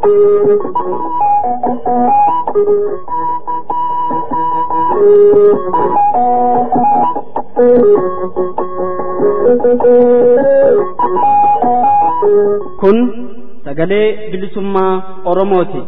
Kun sagalee bilisummaa Oromooti.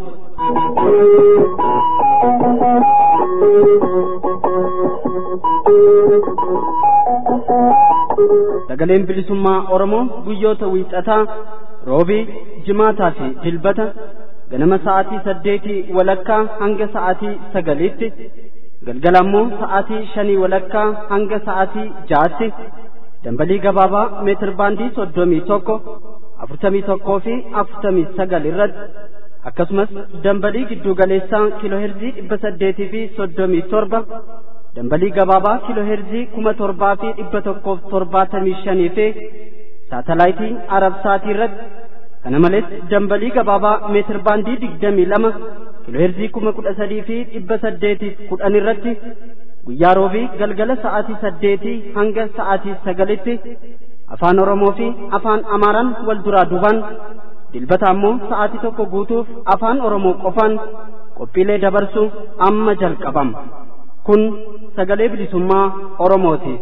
Sagaleen bilisummaa Oromoo guyyoota wiixataa roobii jimaataa fi dilbata ganama sa'aatii saddeetii walakkaa hanga sa'aatii sagaliitti galgala ammoo sa'aatii shanii walakkaa hanga sa'aatii ja'aatti dambalii gabaabaa meetir baandii soddomii tokko afurtamii tokkoo fi afurtamii sagal irratti akkasumas dambalii giddu galeessaa kiilooherzii dhibba saddeetii fi soddomii torba dambalii gabaabaa kiilooherzii kuma torbaa fi dhibba tokkoof torbaatamii shanii fi saatalaayitii arabsaatii irratti kana malees dambalii gabaabaa meetir baandii digdamii lama kiilooherzii kuma kudha sadii fi dhibba saddeetiif kudhan irratti guyyaa roobii galgala sa'aatii saddeetii hanga sa'aatii sagalitti afaan oromoo fi afaan amaaraan wal duraa duubaan dilbata ammoo sa'aatii tokko guutuuf afaan oromoo qofaan qophiilee dabarsu amma jalqabama kun sagalee bilisummaa oromooti.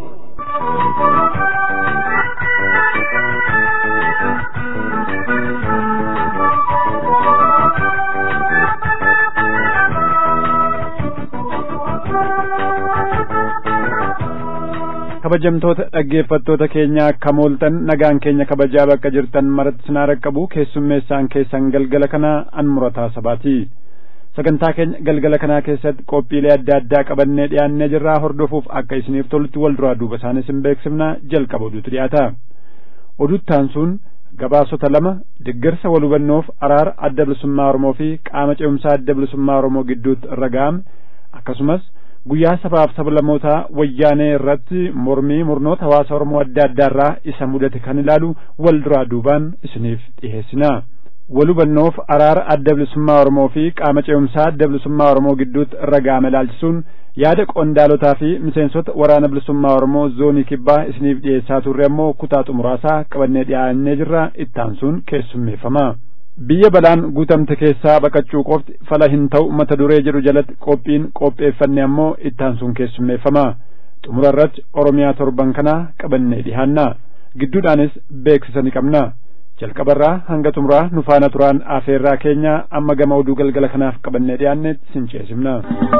kabajamtoota dhaggeeffattoota keenya akka mooltan nagaan keenya kabajaa bakka jirtan maratti sinaa raqqabu keessummeessaan keessan galgala kana an murataa sabaati sagantaa keenya galgala kanaa keessatti qophiilee adda addaa qabannee dhiyaannee jirraa hordofuuf akka isiniif tolutti wal duraa duuba isaanis hin beeksifna jalqaba oduutu dhiyaata oduttaan sun gabaasota lama deeggarsa wal hubannoof araara adda bilisummaa oromoo fi qaama ce'umsaa adda bilisummaa oromoo gidduutti irra ga'ame akkasumas guyyaa sabaaf sablammootaa wayyaanee irratti mormii murnoota hawaasa oromoo adda addaarraa isa mudate kan ilaalu wal duraa duubaan isiniif dhiheessina wal hubannoof araara adda bilisummaa oromoo fi qaama ce'umsaa adda bilisummaa oromoo gidduutti irra ga'ame ilaalchisuun yaada qondaalotaa fi miseensota waraana bilisummaa oromoo zoonii kibbaa isiniif dhiyeessaa turre ammoo kutaa xumuraasaa qabannee dhiyaannee jirra ittaansuun keessummeeffama. biyya balaan guutamte keessaa baqachuu qofti fala hin ta'u mata duree jedhu jalatti qophiin qopheeffanne ammoo ittaansuun keessummeeffama xumura irratti oromiyaa torban kanaa qabannee dhihaanna gidduudhaanis beeksisa ni qabna jalqabarraa hanga xumuraa nu faana turaan afeerraa keenya amma gama oduu galgala kanaaf qabannee dhiyaannetti sin ceesifna.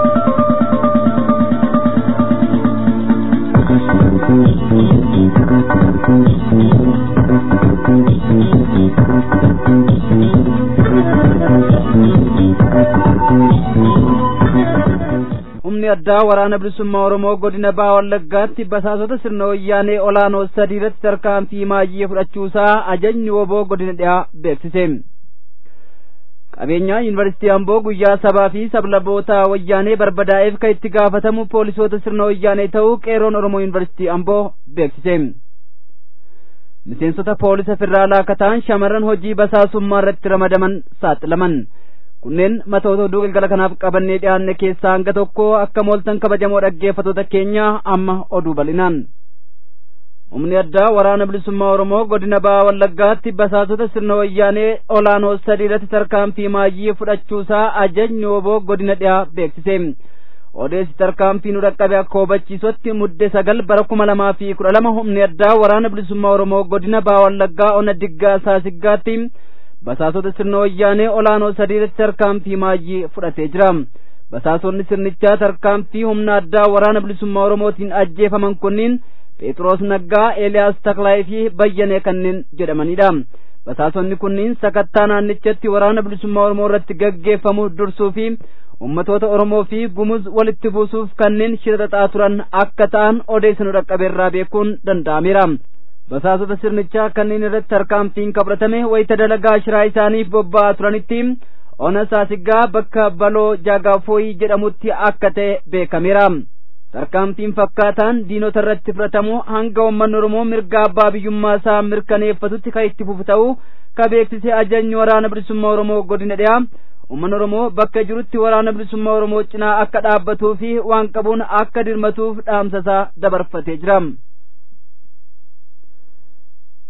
humni addaa waraana bilisummaa oromoo godina baha wallaggaatti basaasota sirna wayyaanee olaanoo sadii irratti tarkaanfii maayii fudhachuusaa ajajni woboo godina dhiyaa beeksise qabeenyaa yuunivarsiitii amboo guyyaa sabaa fi sablaboota wayyaanee barbadaa'eef kan itti gaafatamu poolisoota sirna wayyaanee ta'uu qeeroon oromoo yuunivarsiitii amboo beeksise miseensota poolisa federaalaa akka ta'an shamarran hojii basaasummaa irratti ramadaman saaxilaman kunneen matoota oduu galgala kanaaf qabannee dhiyaanne keessaa hanga tokko akka mooltan kabajamoo dhaggeeffatoota keenya amma oduu bal'inaan humni addaa waraana bilisummaa oromoo godina baha wallaggaatti basaasota sirna wayyaanee olaanoo sadii irratti tarkaanfii maayii fudhachuusaa ajajni woboo godina dhiyaa beeksise odeessi tarkaanfii nu dhaqqabe akka hubachiisutti mudde sagal bara kuma lamaa fi kudha lama humni addaa waraana bilisummaa oromoo godina baha wallaggaa ona diggaa saasiggaatti basaasota sirna wayyaanee olaanoo sadii irratti tarkaanfii maayii fudhatee jira basaasonni sirnichaa tarkaanfii humna addaa waraana bilisummaa oromootiin ajjeefaman kunniin phexros naggaa eeliyaas taklaayii fi bayyanee kanneen jedhamanidha basaasonni kunniin sakattaa naannichatti waraana bilisummaa oromoo irratti gaggeeffamu dursuu fi ummatoota oromoo fi gumuz walitti buusuuf kanneen shira xaxaa turan akka ta'an odeessa nu dhaqqabeerraa beekuun danda'ameera basaasota sirnichaa kanneen irratti tarkaanfiin fudhatame wayita dalagaa shiraa isaaniif bobba'aa turanitti ona saasiggaa bakka baloo jaagaafoyii jedhamutti akka ta'e beekameera tarkaanfiin fakkaataan diinota irratti fudhatamu hanga uummanni oromoo mirga abbaa biyyummaa isaa mirkaneeffatutti kan itti fufu ta'uu ka beeksise ajajni waraana bilisummaa oromoo godina dhiyaa uummanni oromoo bakka jirutti waraana bilisummaa oromoo cinaa akka dhaabbatuu fi waan qabuun akka dirmatuuf dhaamsasaa dabarfatee jira.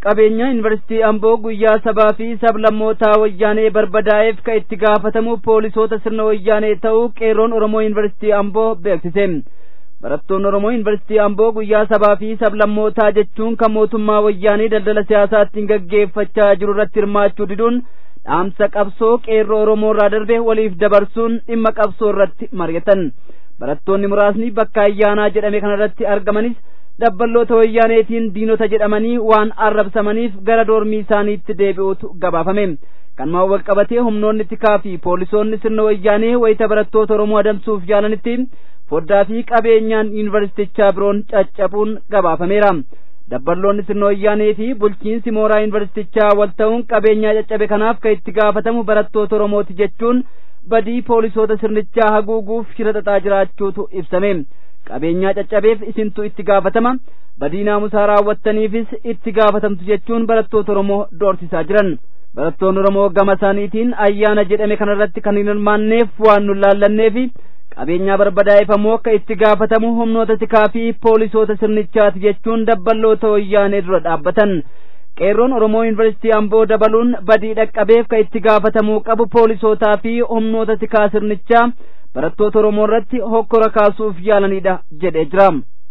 qabeenya yuunivarsiitii amboo guyyaa sabaa fi sablammootaa wayyaanee barbadaa'eef ka itti gaafatamu poolisoota sirna wayyaanee ta'uu qeerroon oromoo yuunivarsiitii amboo beeksise barattoonni oromoo yuunivarsiitii amboo guyyaa sabaa fi sablammootaa jechuun kan mootummaa wayyaanee daldala siyaasaattiin gaggeeffachaa jiru irratti hirmaachuu diduun dhaamsa qabsoo qeerroo oromoo irraa darbe waliif dabarsuun dhimma qabsoo irratti mari'atan barattoonni muraasni bakka ayyaanaa jedhame kanarratti argamanis dabballoota wayyaaneetiin diinota jedhamanii waan arrabsamaniif gara doormii isaaniitti deebi'uutu gabaafame kanumaan wal qabatee humnoonni tikaa fi poolisoonni sirna wayyaanee wayita barattoota oromoo adamsuuf yaalanitti foddaa fi qabeenyaan yuunivarsiitichaa biroon caccabuun gabaafameera dabballoonni sirna wayyaanee fi bulchiinsi mooraa yuunivarsiitichaa wal ta'uun qabeenyaa caccabe kanaaf kan itti gaafatamu barattoota oromooti jechuun badii poolisoota sirnichaa haguuguuf shira xaxaa jiraachuutu ibsame qabeenyaa caccabeef isintu itti gaafatama badii naamusaa raawwattaniifis itti gaafatamtu jechuun barattoota oromoo doorsisaa jiran barattoonni oromoo gama isaaniitiin ayyaana jedhame kanarratti kan hin hirmaanneef waan nu laallanneefi qabeenyaa barbadaa'eef ammoo akka itti gaafatamu humnoota tikaa fi poolisoota sirnichaati jechuun dabballoota wayyaanee dura dhaabbatan qeerroon oromoo yuunivarsiitii amboo dabaluun badii dhaqqabeef ka itti gaafatamuu qabu poolisootaa fi humnoota tikaa sirnichaa barattoota oromoo irratti hokkora kaasuuf yaalanidha jedhee jira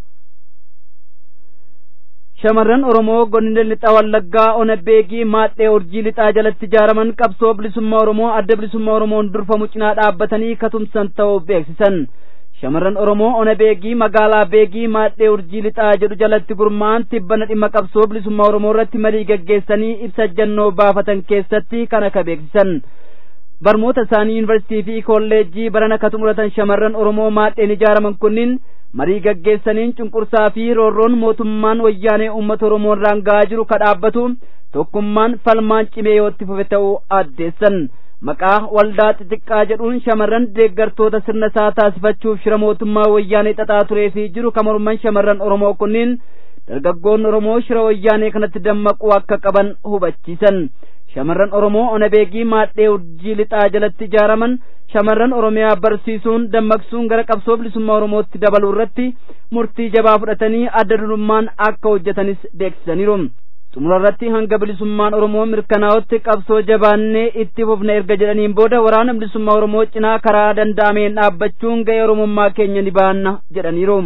shamarran oromoo godina lixaa wallaggaa ona beegii maadhee urjii lixaa jalatti ijaaraman qabsoo bilisummaa oromoo adda bilisummaa oromoon durfamu cinaa dhaabbatanii katumsan ta'uu beeksisan shamarran oromoo ona beegii magaalaa beegii maadhee urjii lixaa jedhu jalatti gurmaa'an tibbana dhimma qabsoo bilisummaa oromoo irratti marii gaggeessanii ibsa jannoo baafatan keessatti kana ka beeksisan barmoota isaanii yuunivarsiitii fi kolleejjii barana ka xumuratan shamarran oromoo maadheen ijaaraman kunniin marii gaggeessaniin cunqursaa fi roorroon mootummaan wayyaanee uummata oromoo irraan ga'aa jiru ka dhaabbatu tokkummaan falmaan cimee yoo itti fufe ta'uu addeessan maqaa waldaa xixiqqaa jedhuun shamarran deeggartoota sirna isaa taasifachuuf shira mootummaa wayyaanee xaxaa turee fi jiru ka morman shamarran oromoo kunniin dargaggoonni oromoo shira wayyaanee kanatti dammaquu akka qaban hubachiisan shamarran oromoo ona beegii maadhee urjii lixaa jalatti ijaaraman shamarran oromiyaa barsiisuun dammaqsuun gara qabsoo bilisummaa oromootti dabaluu irratti murtii jabaa fudhatanii adda durummaan akka hojjetanis beeksisaniiru xumura irratti hanga bilisummaan oromoo mirkanaa'utti qabsoo jabaannee itti fufna erga jedhaniin booda waraana bilisummaa oromoo cinaa karaa danda'ameen dhaabbachuun ga'ee oromummaa keenya ni baanna jedhaniiru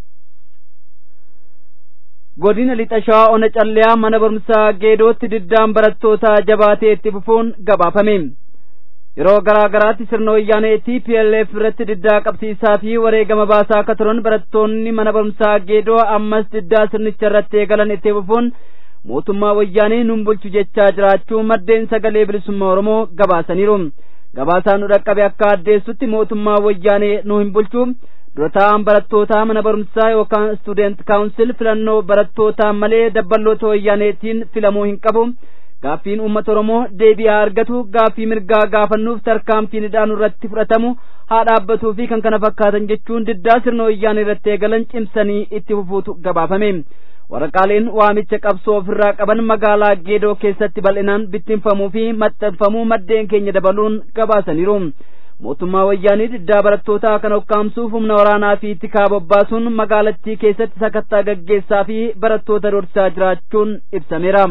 godina lixa shawaa ona calleyaa mana barumsaa geedootti diddaan barattootaa jabaatee itti fufuun gabaafame yeroo garaa garaatti sirna wayyaanee TPLF irratti diddaa qabsiisaa fi wareegama baasaa akka turan barattoonni mana barumsaa geedoo ammas diddaa sirnicha irratti eegalan itti fufuun mootummaa wayyaanee nun bulchu jechaa jiraachuu maddeen sagalee bilisummaa oromoo gabaasaniiru gabaasaan nu dhaqqabe akka addeessutti mootummaa wayyaanee nu hin bulchu dura taa'an barattootaa mana barumsaa yookaan student kaawunsil filannoo barattootaa malee dabballoota wayyaaneetiin filamuu hin qabu gaaffiin uummata oromoo deebi'aa argatu gaaffii mirgaa gaafannuuf tarkaanfiin hidhaan irratti fudhatamu haa dhaabbatuu fi kan kana fakkaatan jechuun diddaa sirna wayyaanee irratti eegalan cimsanii itti fufuutu gabaafame waraqaaleen waamicha qabsoo ofirraa qaban magaalaa geedoo keessatti bal'inaan bittinfamuu fi maxxanfamuu maddeen keenya dabaluun gabaasaniiru mootummaa wayyaanii diddaa barattootaa kana ukkaamsuuf humna waraanaa fi tikaa bobbaasuun magaalattii keessatti sakattaa gaggeessaa fi barattoota dorsaa jiraachuun ibsameera.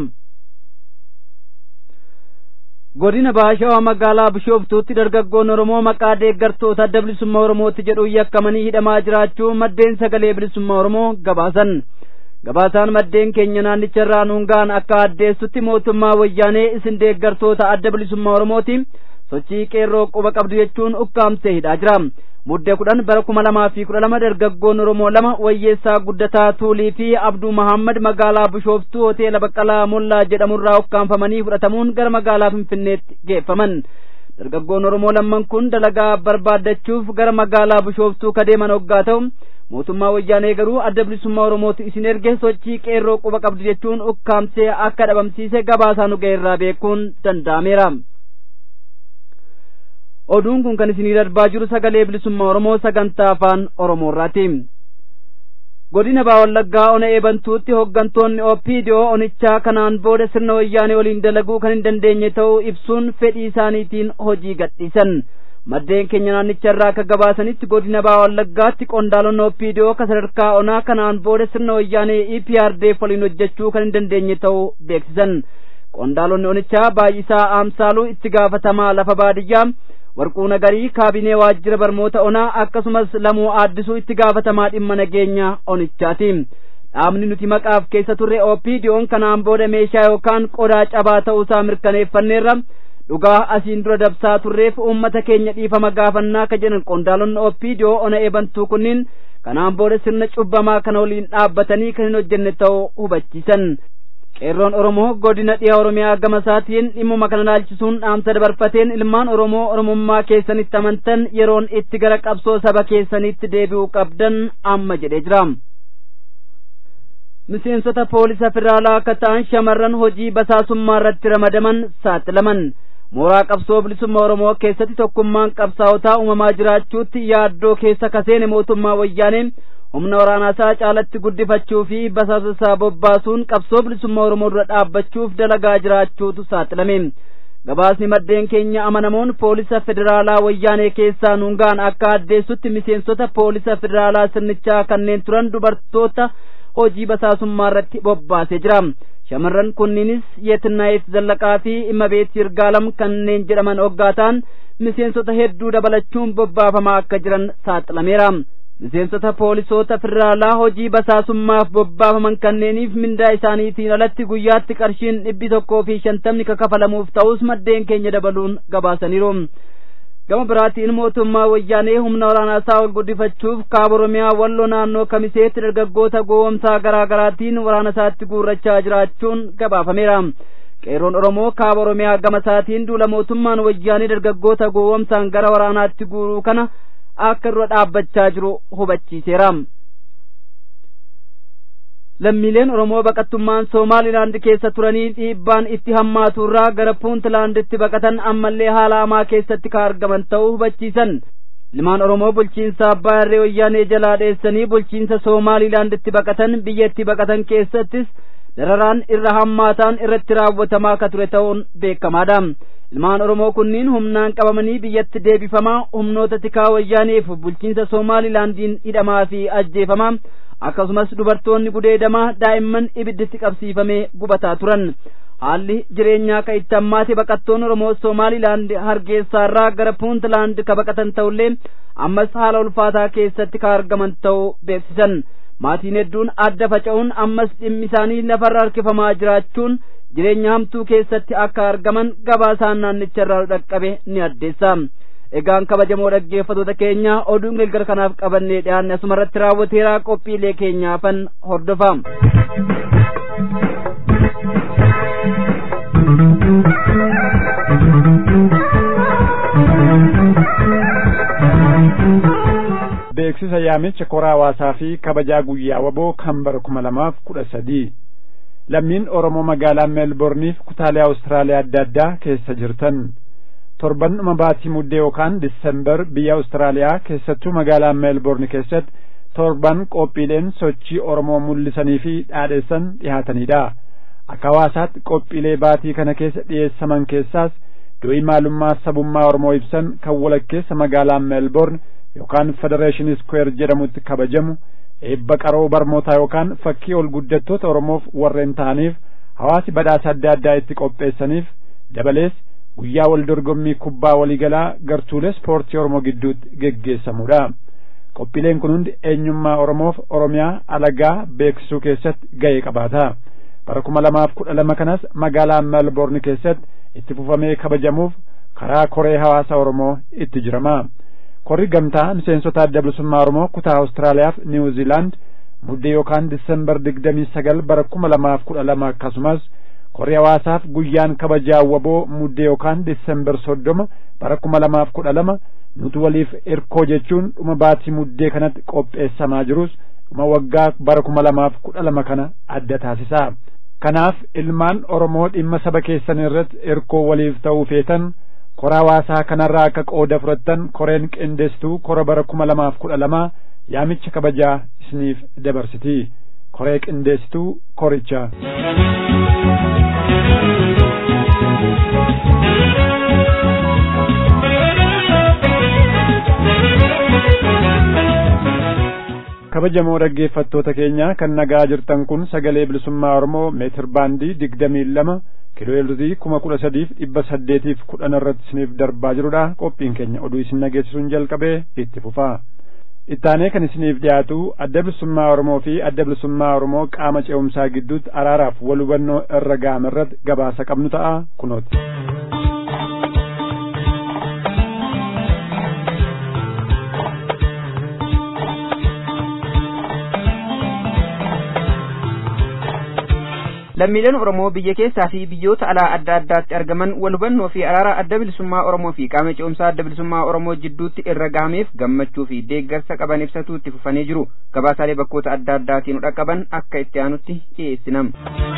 godina baashawaa magaalaa bishooftuutti dargaggoon oromoo maqaa deeggartoota adda bilisummaa oromooti jedhuun yakkamanii hidhamaa jiraachuu maddeen sagalee bilisummaa oromoo gabaasan gabaasaan maddeen keenya naannicha irraa nuungaan akka addeessutti mootummaa wayyaanee isin deeggartoota adda bilisummaa oromooti sochii qeerroo quba qabdu jechuun ukkaamsee hidhaa jira muddee kudhan bara kuma lamaa fi kudha lama dargaggoon oromoo lama wayyeessaa guddataa tuulii fi abduu mahammad magaalaa bishooftuu hoteela baqqalaa mollaa jedhamurraa ukkaanfamanii fudhatamuun gara magaalaa finfinneetti geeffaman dargaggoon oromoo lamman kun dalagaa barbaaddachuuf gara magaalaa bishooftuu kadeeman hoggaa ta'u mootummaa wayyaanee garuu adda bilisummaa oromooti isin erge sochii qeerroo quba qabdu jechuun ukkaamsee akka dhabamsiise gabaasaa nu ga'eerraa beekuun danda'ameera. oduun kun kan isinii darbaa jiru sagalee bilisummaa oromoo sagantaa afaan oromoorraati godina baawallaggaa ona eebantuutti hoggantoonni opiidiyoo onichaa kanaan booda sirna wayyaanee waliin dalaguu kan hin dandeenye ta'uu ibsuun fedhii isaaniitiin hojii gadhiisan maddeen keenya naannicha irraa akka gabaasanitti godina baa wallaggaatti qondaalonni opiidiyoo ka sadarkaa onaa kanaan booda sirna wayyaanee EPRDF waliin hojjechuu kan hin dandeenye ta'uu beeksisan qondaalonni onichaa baay'isaa aamsaaluu itti gaafatamaa lafa baadiyyaa warquu nagarii kaabinee waajjira barmoota onaa akkasumas lamuu aaddisuu itti gaafatamaa dhimma nageenya onichaati dhaabni nuti maqaaf keessa turre opiidiyoon kanaan booda meeshaa yookaan qodaa cabaa ta'uusaa mirkaneeffanneerra dhugaa asiin dura dabsaa turreef uummata keenya dhiifama gaafannaa ka jedhan qondaalonni opiidiyoo ona eebantuu kunniin kanaan booda sirna cubbamaa kana waliin dhaabbatanii kan hin hojjenne ta'uu hubachiisan qeerroon oromoo godina dhiha oromiyaa gama isaatiin dhimmuma kana laalchisuun dhaamsa dabarfateen ilmaan oromoo oromummaa keessanitti amantan yeroon itti gara qabsoo saba keessanitti deebi'uu qabdan amma jedhee jira miseensota poolisa federaalaa akka ta'an shamarran hojii basaasummaa irratti ramadaman saaxilaman mooraa qabsoo bilisummaa oromoo keessatti tokkummaan qabsaa'otaa uumamaa jiraachuutti yaaddoo keessa kaseene mootummaa wayyaanee humna waraanaasaa caalatti guddifachuu fi basaasasaa bobbaasuun qabsoo bilisummaa oromoo dura dhaabbachuuf dalagaa jiraachuutu saaxilame gabaasni maddeen keenya amanamoon poolisa federaalaa wayyaanee keessaa nuungaan akka addeessutti miseensota poolisa federaalaa sirnichaa kanneen turan dubartoota hojii basaasummaa irratti bobbaasee jira shamarran kunniinis yeetinaayif zallaqaa fi imabeet yirgaalam kanneen jedhaman hoggaataan miseensota hedduu dabalachuun bobbaafamaa akka jiran saaxilameera miseensota poolisoota federaalaa hojii basaasummaaf bobbaafaman kanneeniif mindaa isaaniitiin alatti guyyaatti qarshiin dhibbi tokkoo fi shantamni kakafalamuuf ta'us maddeen keenya dabaluun gabaasaniiru gama biraatiin mootummaa wayyaanee humna waraanaasaa ol guddifachuuf kaaba oromiyaa walloo naannoo kamiseetti dargaggoota goowwomsaa garaa garaatiin waraana isaatti guurrachaa jiraachuun gabaafameera qeerroon oromoo kaaba oromiyaa gama isaatiin duula mootummaan wayyaanee dargaggoota goowwomsaan gara waraanaatti guuruu kana akka dura dhaabbachaa jiru hubachiiseera lammiileen oromoo baqattummaan soomaalilaand keessa turanii dhiibbaan itti hammaatu irraa gara puuntlaanditti baqatan ammallee haala hamaa keessatti ka argaman ta'uu hubachiisan ilmaan oromoo bulchiinsa abbaa irree wayyaanee jalaa dheessanii bulchiinsa soomaalilaanditti baqatan biyyatti baqatan keessattis dararaan irra hammaataan irratti raawwatamaa ka ture ta'uun beekamaadha ilmaan oromoo kunniin humnaan qabamanii biyyatti deebifamaa humnoota tikaa wayyaaneef bulchiinsa soomaalilaandiin hidhamaa fi ajjeefamaa akkasumas dubartoonni gudeedamaa daa'imman ibidditti qabsiifamee gubataa turan haalli jireenyaa ka itti hammaate baqattoonni oromoo soomaalilaand hargeysaarraa gara puuntlaand ka baqatan ta'ullee ammas haala ulfaataa keessatti ka argaman ta'uu beeksisan maatiin hedduun adda faca'uun ammas dhimmi isaanii lafarra harkifamaa jiraachuun jireenya hamtuu keessatti akka argaman gabaasaan naannicharraa dhaqqabe ni addeessa egaan kabajamoo dhaggeeffatoota keenya oduun galgala kanaaf qabannee dhiyaanne asumarratti raawwateeraa qophiilee keenyaafan hordofaa beeksisa yaamicha koraa hawaasaa fi kabajaa guyyaa waboo kan bara kuma lamaaf kudha sadii lammiin oromoo magaalaa meelborniif kutaalee awustiraaliyaa adda addaa keessa jirtan torban dhuma baatii muddee yookaan disembar biyya awustiraaliyaa keessattuu magaalaa meelborni keessatti torban qophiileen sochii oromoo mul'isanii fi dhaadheessan dhihaatanidha akka hawaasaatti qophiilee baatii kana keessa dhiyeessaman keessaas du'ii maalummaa sabummaa oromoo ibsan kan walakkeessa magaalaa meelborn yookaan federeeshinii square jedhamutti kabajamu eebba qaroo barmootaa yookaan fakkii ol guddattoota oromoof warreen ta'aniif hawaasi badhaasa adda addaa itti qopheessaniif dabalees guyyaa wal dorgommii kubbaa waliigalaa gartuulee ispoortii oromoo gidduutti geggeessamudha qophiileen kun hundi eenyummaa oromoof oromiyaa alagaa beeksisuu keessatti ga'ee qabaata bara kuma lamaaf kudha lama kanas magaalaa melbourne keessatti itti fufamee kabajamuuf karaa koree hawaasa oromoo itti jirama korri gamtaa miseensota adda bilisummaa oromoo kutaa awustiraaliyaaf niwuziilaand muddee yookaan disembar digdamii sagal bara kuma lamaaf kudha lama akkasumas korri hawaasaaf guyyaan kabajaa waboo muddee yookaan disembar soddoma bara kuma lamaaf kudha lama nuti waliif irkoo jechuun dhuma baatii muddee kanatti qopheessamaa jirus dhuma waggaa bara kuma lamaaf kudha lama kana adda taasisa kanaaf ilmaan oromoo dhimma saba keessan irratti irkoo waliif ta'uu feetan kora hawaasaa kanarraa akka qooda fudhattan koreen qindeessituu kora bara kuma lamaaf kudha lama yaamicha kabajaa isiniif dabarsiti koree qindeessituu koricha kabajamoo dhaggeeffattoota keenya kan nagaa jirtan kun sagalee bilisummaa oromoo meetir baandii digdamii lama kiilooheerzii kuma kudha sadiif dhibba saddeetiif kudhan irratti isiniif darbaa jirudha qophiin keenya oduu isin nageessisuun jalqabee itti fufaa ittaanee kan isiniif dhiyaatu adda bilisummaa oromoo fi adda bilisummaa oromoo qaama ce'umsaa gidduutti araaraaf wal hubannoo irra ga'ame irratti gabaasa qabnu ta'a kunooti. lammiileen oromoo biyya keessaa fi biyyoota alaa adda addaatti argaman wal hubannoo fi araara adda bilisummaa oromoo fi qaama ce'umsaa adda bilisummaa oromoo jidduutti irra gahameef gammachuu fi deeggarsa qaban ibsatuu itti fufanii jiru gabaasaalee bakkoota adda addaatiin dhaqqaban akka itti aanutti dhiyeessinam.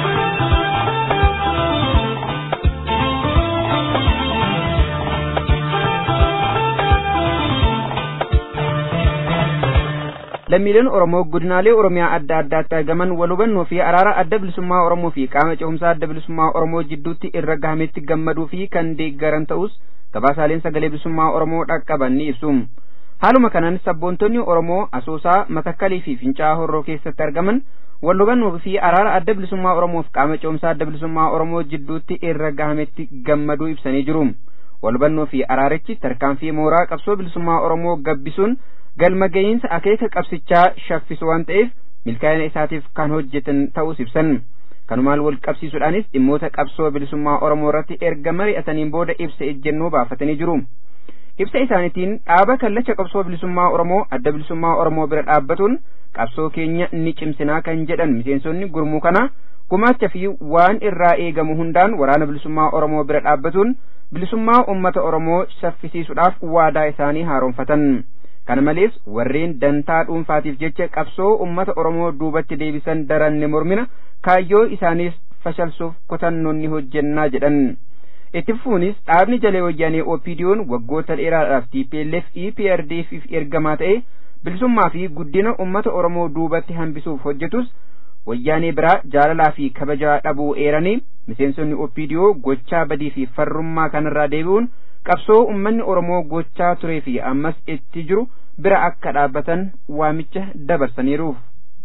lammiileen oromoo godinaalee oromiyaa adda addaatti argaman wal hubannoo fi araara adda bilisummaa oromoo fi qaama ce'umsaa adda bilisummaa oromoo jidduutti irra gahametti gammaduu fi kan deeggaran ta'us gabaasaaleen sagalee bilisummaa oromoo dhaqqaban ni ibsu haaluma kanaan sabboontonni oromoo asoosaa matakkalii fi fincaa'aa horroo keessatti argaman wal hubannoo fi araara adda bilisummaa oromoo fi qaama ce'umsaa adda bilisummaa oromoo jidduutti irra gahametti gammaduu ibsanii jiru wal hubannoo fi araarichi tarkaanfii mooraa qabsoo bilisummaa oromoo gabbisuun galma ga'iinsa akeeka qabsichaa shaffisu waan ta'eef milkaa'ina isaatiif kan hojjetan ta'us ibsan kanumaan wal qabsiisuudhaanis dhimmoota qabsoo bilisummaa oromoo irratti erga mari'ataniin booda ibsa ejjennoo baafatanii jiru ibsa isaaniitiin dhaaba kallacha qabsoo bilisummaa oromoo adda bilisummaa oromoo bira dhaabbatuun qabsoo keenya ni cimsinaa kan jedhan miseensonni gurmuu kana gumaacha fi waan irraa eegamu hundaan waraana bilisummaa oromoo bira dhaabbatuun bilisummaa ummata oromoo saffisiisuudhaaf waadaa isaanii haaromfatan kana malees warreen dantaa dhuunfaatiif jecha qabsoo ummata oromoo duubatti deebisan daran ni mormina kaayyoo isaaniis fashalsuuf kutannoon ni hojjennaa jedhan itti fufuunis dhaabni jalee wayyaanee opidiyoon waggoota dheeraadhaaf TPLF EPRDF ergamaa ta'e bilisummaa fi guddina ummata oromoo duubatti hambisuuf hojjetus wayyaanee biraa jaalalaa fi kabajaa dhabuu eeranii miseensonni opidiyoo gochaa badii fi farrummaa kanarraa deebi'uun qabsoo ummanni oromoo gochaa turee fi ammas itti jiru bira akka dhaabbatan waamicha dabarsaniiruuf.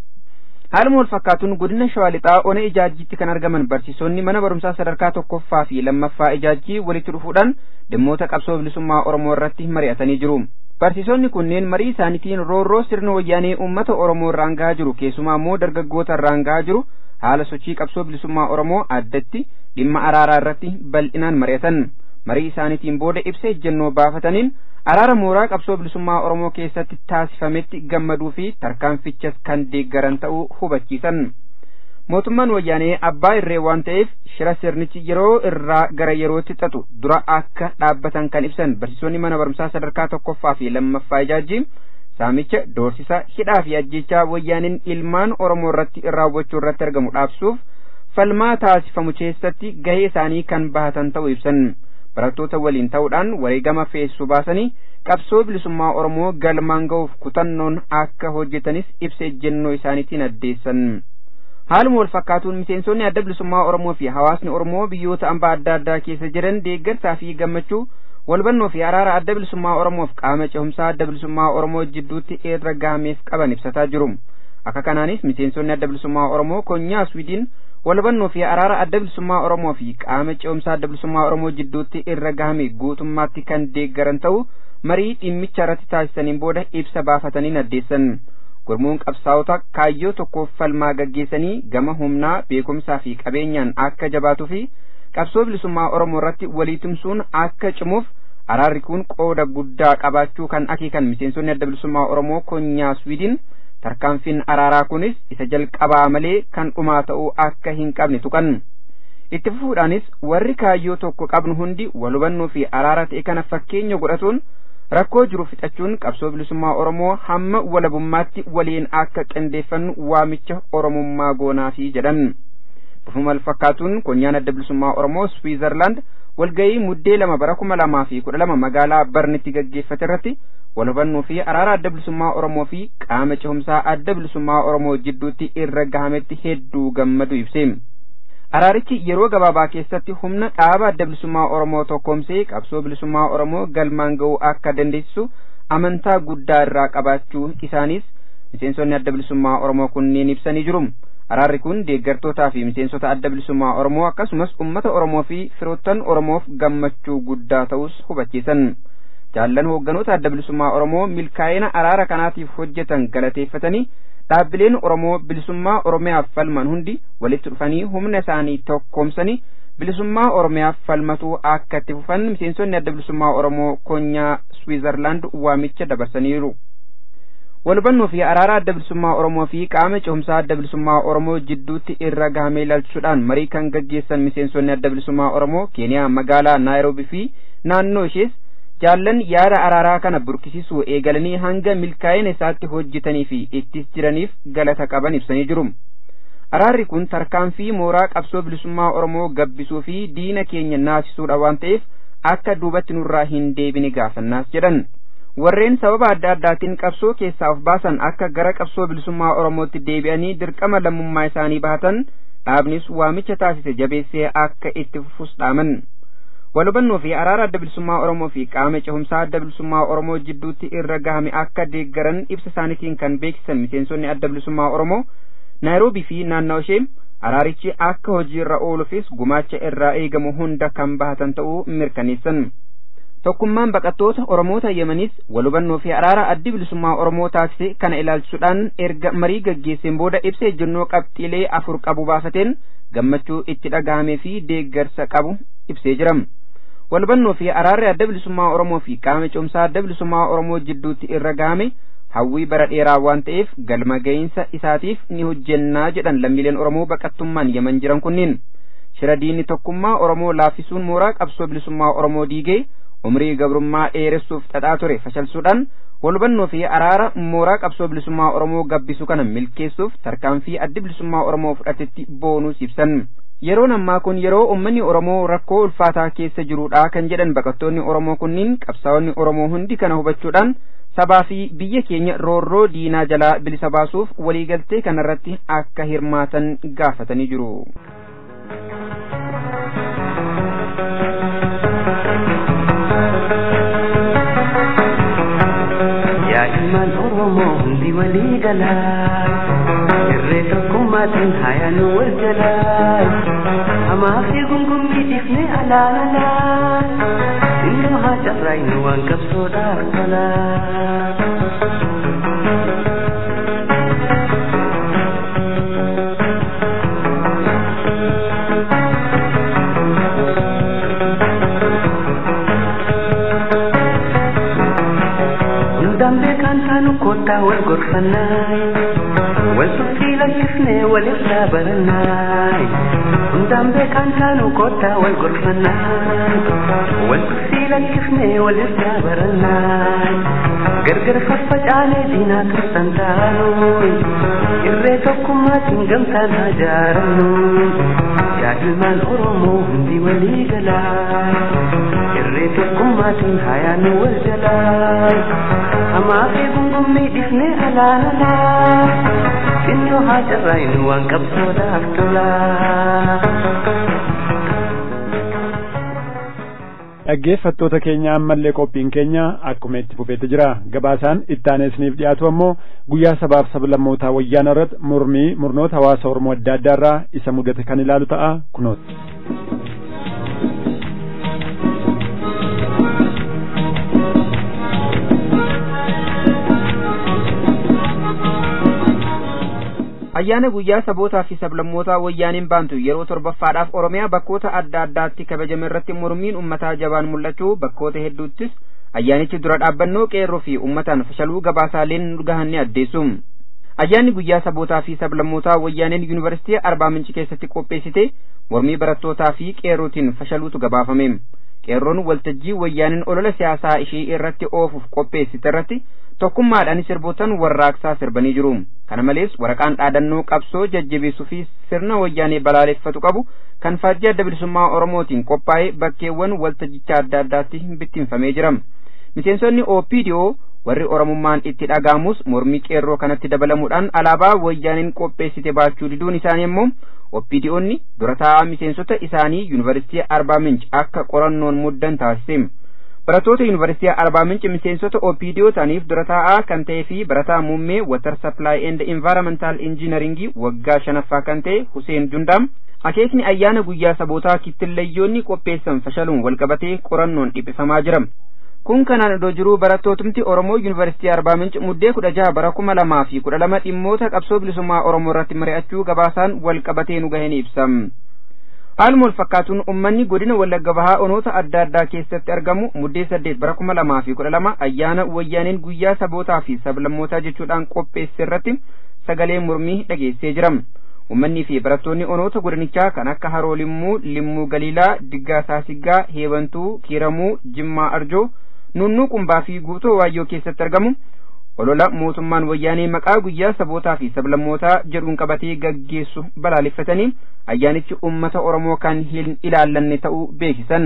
haaluma wal fakkaatuun godina shawaa lixaa ona ijaajjiitti kan argaman barsiisonni mana barumsaa sadarkaa tokkoffaa fi lammaffaa ijaajjii walitti dhufuudhaan dhimmoota qabsoo bilisummaa oromoo irratti mari'atanii jiru. barsiisonni kunneen marii isaaniitiin roorroo sirna wayyaanee uummata oromoo irraan gahaa jiru keessumaa immoo dargaggoota irraan gahaa jiru haala sochii qabsoo bilisummaa oromoo addatti dhimma araaraa irratti bal'inaan mari'atan. marii isaaniitiin booda ibsa ejjennoo baafataniin araara mooraa qabsoo bilisummaa oromoo keessatti taasifametti gammaduu fi tarkaanfichas kan deeggaran ta'uu hubachiisan mootummaan wayyaanee abbaa irree waan ta'eef shira sirnichi yeroo irraa gara yerootti xaxu dura akka dhaabbatan kan ibsan barsiisonni mana barumsaa sadarkaa tokkoffaa fi lammaffaa ijaajjii saamicha doorsisa hidhaa fi ajjechaa wayyaaniin ilmaan oromoo irratti raawwachuu irratti argamu dhaabsuuf falmaa taasifamu keessatti gahee isaanii kan bahatan ta'uu ibsan barattoota waliin ta'uudhaan wareegama feessu baasanii qabsoo bilisummaa oromoo galmaan ga'uuf kutannoon akka hojjetanis ibsa ejjennoo isaaniitiin addeessan haaluma wal fakkaatuun miseensonni adda bilisummaa oromoo fi hawaasni oromoo biyyoota ambaa adda addaa keessa jiran deeggarsaa fi gammachuu walbannoo fi araara adda bilisummaa oromoof qaama cehumsaa adda bilisummaa oromoo jidduutti irra gahameef qaban ibsataa jiru akka kanaanis miseensonni adda bilisummaa oromoo konyaa swiidin walbannoo fi araara adda bilisummaa oromoo fi qaama cehumsaa adda bilisummaa oromoo jidduutti irra gahame guutummaatti kan deeggaran ta'u marii dhimmicha irratti taasisaniin booda ibsa baafataniin addeessan gurmuun qabsaa'ota kaayyoo tokkoof falmaa gaggeessanii gama humnaa beekumsaa fi qabeenyaan akka jabaatuu fi qabsoo bilisummaa oromoo irratti walii tumsuun akka cimuuf araarri kun qooda guddaa qabaachuu kan akeekan miseensonni adda bilisummaa oromoo konyaa swiidin tarkaanfiin araaraa kunis isa jalqabaa malee kan dhumaa ta'uu akka hin qabne tuqan itti fufuudhaanis warri kaayyoo tokko qabnu hundi wal hubannoo fi araara ta'e kana fakkeenya godhatuun rakkoo jiru fixachuun qabsoo bilisummaa oromoo hamma walabummaatti waliin akka qindeeffannu waamicha oromummaa goonaafi jedhan bifuma fakkaatuun konyaan adda bilisummaa oromoo swiizerlaand walgayii muddee lama bara kuma lamaa fi kudha lama magaalaa barnitti gaggeeffate irratti wal hubannoo fi araara adda bilisummaa oromoo fi qaama cehumsaa adda bilisummaa oromoo jidduutti irra gahametti hedduu gammadu ibse araarichi yeroo gabaabaa keessatti humna dhaaba adda bilisummaa oromoo tokkoomsee qabsoo bilisummaa oromoo galmaan ga'uu akka dandeessisu amantaa guddaa irraa qabaachuu isaaniis miseensonni adda bilisummaa oromoo kunneen ibsanii jiru araarri kun deeggartootaa fi miseensota adda bilisummaa oromoo akkasumas ummata oromoo fi firoottan oromoof gammachuu guddaa ta'us hubachiisan jaallan hoogganoota adda bilisummaa oromoo milkaa'ina araara kanaatiif hojjetan galateeffatanii dhaabbileen oromoo bilisummaa oromiyaaf falman hundi walitti dhufanii humna isaanii tokkoomsanii bilisummaa oromiyaaf falmatuu akka itti fufan miseensonni adda bilisummaa oromoo konyaa swiizerlaand waamicha dabarsaniiru walhubannoo fi araara adda bilisummaa oromoo fi qaama cehumsaa adda bilisummaa oromoo jidduutti irra gahamee ilaalchuudhaan marii kan gaggeessan miseensonni adda bilisummaa oromoo keeniyaa magaalaa naayiroobii fi naannoo ishees jaallan yaada araaraa kana burkisisuu eegalanii hanga milkaa'ina isaatti hojjetanii fi ittis jiraniif galata qaban ibsanii jiru. Araarri kun tarkaanfii mooraa qabsoo bilisummaa Oromoo gabbisuu fi diina keenya naasisuudha waan ta'eef akka duubatti nurraa hin deebine gaafannaas jedhan. Warreen sababa adda addaatiin qabsoo keessaa of baasan akka gara qabsoo bilisummaa Oromootti deebi'anii dirqama lammummaa isaanii bahatan dhaabnis waamicha taasise jabeessee akka itti fufus dhaaman. walhubannoo fi araara adda bilisummaa oromoo fi qaama cehumsaa adda bilisummaa oromoo jidduutti irra gahame akka deeggaran ibsa isaaniitiin kan beeksisan miseensonni adda bilisummaa oromoo naayiroobii fi naannawa ishee araarichi akka hojiirra ooluufis gumaacha irraa eegamu hunda kan bahatan ta'uu mirkaneessan tokkummaan baqattoota oromoota yemanis walhubannoo fi araara addi bilisummaa oromoo taasise kana ilaalchisuudhaan erga marii gaggeesseen booda ibsa ejjennoo qabxiilee afur qabu baafateen gammachuu itti dhagahamee fi deeggarsa qabu ibsee jira walhubannoo fi araarri adda bilisummaa oromoo fi qaama cehumsaa adda bilisummaa oromoo jidduutti irra gahame hawwii bara dheeraa waan ta'eef galma ga'iinsa isaatiif ni hojjennaa jedhan lammiileen oromoo baqattummaan yaman jiran kunniin shira diinni tokkummaa oromoo laaffisuun mooraa qabsoo bilisummaa oromoo diigee umrii gabrummaa dheeressuuf xaxaa ture fashalsuudhaan walhubannoo fi araara mooraa qabsoo bilisummaa oromoo gabbisu kana milkeessuuf tarkaanfii addi bilisummaa oromoo fudhatetti boonuus ibsan yeroon ammaa kun yeroo ummanni oromoo rakkoo ulfaataa keessa jiruudha kan jedhan baqattoonni oromoo kunniin qabsaa'onni oromoo hundi kana hubachuudhaan sabaa fi biyya keenya roorroo diinaa jalaa bilisa baasuuf waliigaltee kanarratti akka hirmaatan gaafatanii jiru. ilmaan oromoo hundi walii galaa irree tokkummaatiin hayaanu wal jalaa hamaa fi gungummii dhiifne alaalalaa innoo haa carraaynu waan qabsoodhaaf tolaa. dambe kan taanu kottaa wal gorfannaay wal tuffii lakkifnee walirraa barannaay dambe kan taanu kottaa wal gorfannaay wal tuffii lakkifnee walirraa barannaay gargar faffacaanee diinaa tursan taanuy irree tokkummaatiin gamtaan haa jaarannu yaa ilmaan oromoo hundi walii galaa irree tokkummaatiin hayaanu wal jalaa hamaa fi gungummii dhiifne alaalalaa innoo haa carraaynu waan qabsoodhaaf tolaa. dhaggeeffattoota keenya ammallee qophiin keenya akkuma itti fufeetti jira gabaasaan ittaaneesniif dhiyaatu ammoo guyyaa sabaaf sablammootaa wayyaana irratti mormii murnoota hawaasa oromoo adda addaa irraa isa mudate kan ilaalu ta'a kunooti. ayyaana guyyaa sabootaa fi sablammootaa wayyaaniin baantu yeroo torbaffaadhaaf oromiyaa bakkoota adda addaatti kabajame irratti mormiin ummataa jabaan mul'achuu bakkoota hedduuttis ayyaanichi dura dhaabbannoo qeerroo fi ummataan fashaluu gabaasaaleen gahan ni addeessu ayyaanni guyyaa sabootaa fi sablammootaa wayyaaneen yuunivarsiitii arbaa minci keessatti qopheessite mormii barattootaa fi qeerrootiin fashaluutu gabaafame qeerroon waltajjii wayyaaniin olola siyaasaa ishee irratti oofuuf qopheessite irratti tokkummaadhaan sirbootan warraaqsaa sirbanii jiru kana malees waraqaan dhaadannoo qabsoo jajjabeessuu fi sirna wayyaanee balaaleffatu qabu kan faajjii adda bilisummaa oromootiin qophaa'ee bakkeewwan waltajjichaa adda addaatti bittinfamee jira miseensonni opdo warri oromummaan itti dhagaamus mormii qeerroo kanatti dabalamuudhaan alaabaa wayyaaniin qopheessite baachuu diduun isaanii immoo opdoonni dura taa'aa miseensota isaanii yuunivarsiitii arbaa minch akka qorannoon muddan taasise barattoota yuunivarsiitii arbaa minci miseensota opiidiyoo ta'aniif dura taa'aa kan ta'ee fi barataa muummee watar sappilaayi eend invaaramental injiinaringii waggaa shanaffaa kan ta'e huseen jundaam akeekni ayyaana guyyaa sabootaa kittillayyoonni qopheessan fashaluun walqabatee qorannoon dhiphifamaa jira kun kanaan odoo jiruu barattootumti oromoo yuunivarsiitii arbaa minci muddee kudha jaha bara kuma lamaa fi kudha lama dhimmoota qabsoo bilisummaa oromoo irratti mari'achuu gabaasaan walqabatee nu gaheen ibsa haaluma wal fakkaatuun ummanni godina wallagga bahaa onoota adda addaa keessatti argamu muddee saddeet bara kuma lamaa fi kudha lama ayyaana wayyaaneen guyyaa sabootaa fi sablammootaa jechuudhaan qopheesse irratti sagalee mormii dhageessee jira ummanni fi barattoonni onoota godinichaa kan akka haroo limmuu limmuu galiilaa diggaa saasiggaa heebantuu kiiramuu jimmaa arjoo nunnuu qumbaa fi guutoo waayyoo keessatti argamu olola mootummaan wayyaanee maqaa guyyaa sabootaa fi sablammootaa jedhuun qabatee gaggeessu balaaleffatanii ayyaanichi ummata oromoo kan hin ilaallanne ta'uu beeksisan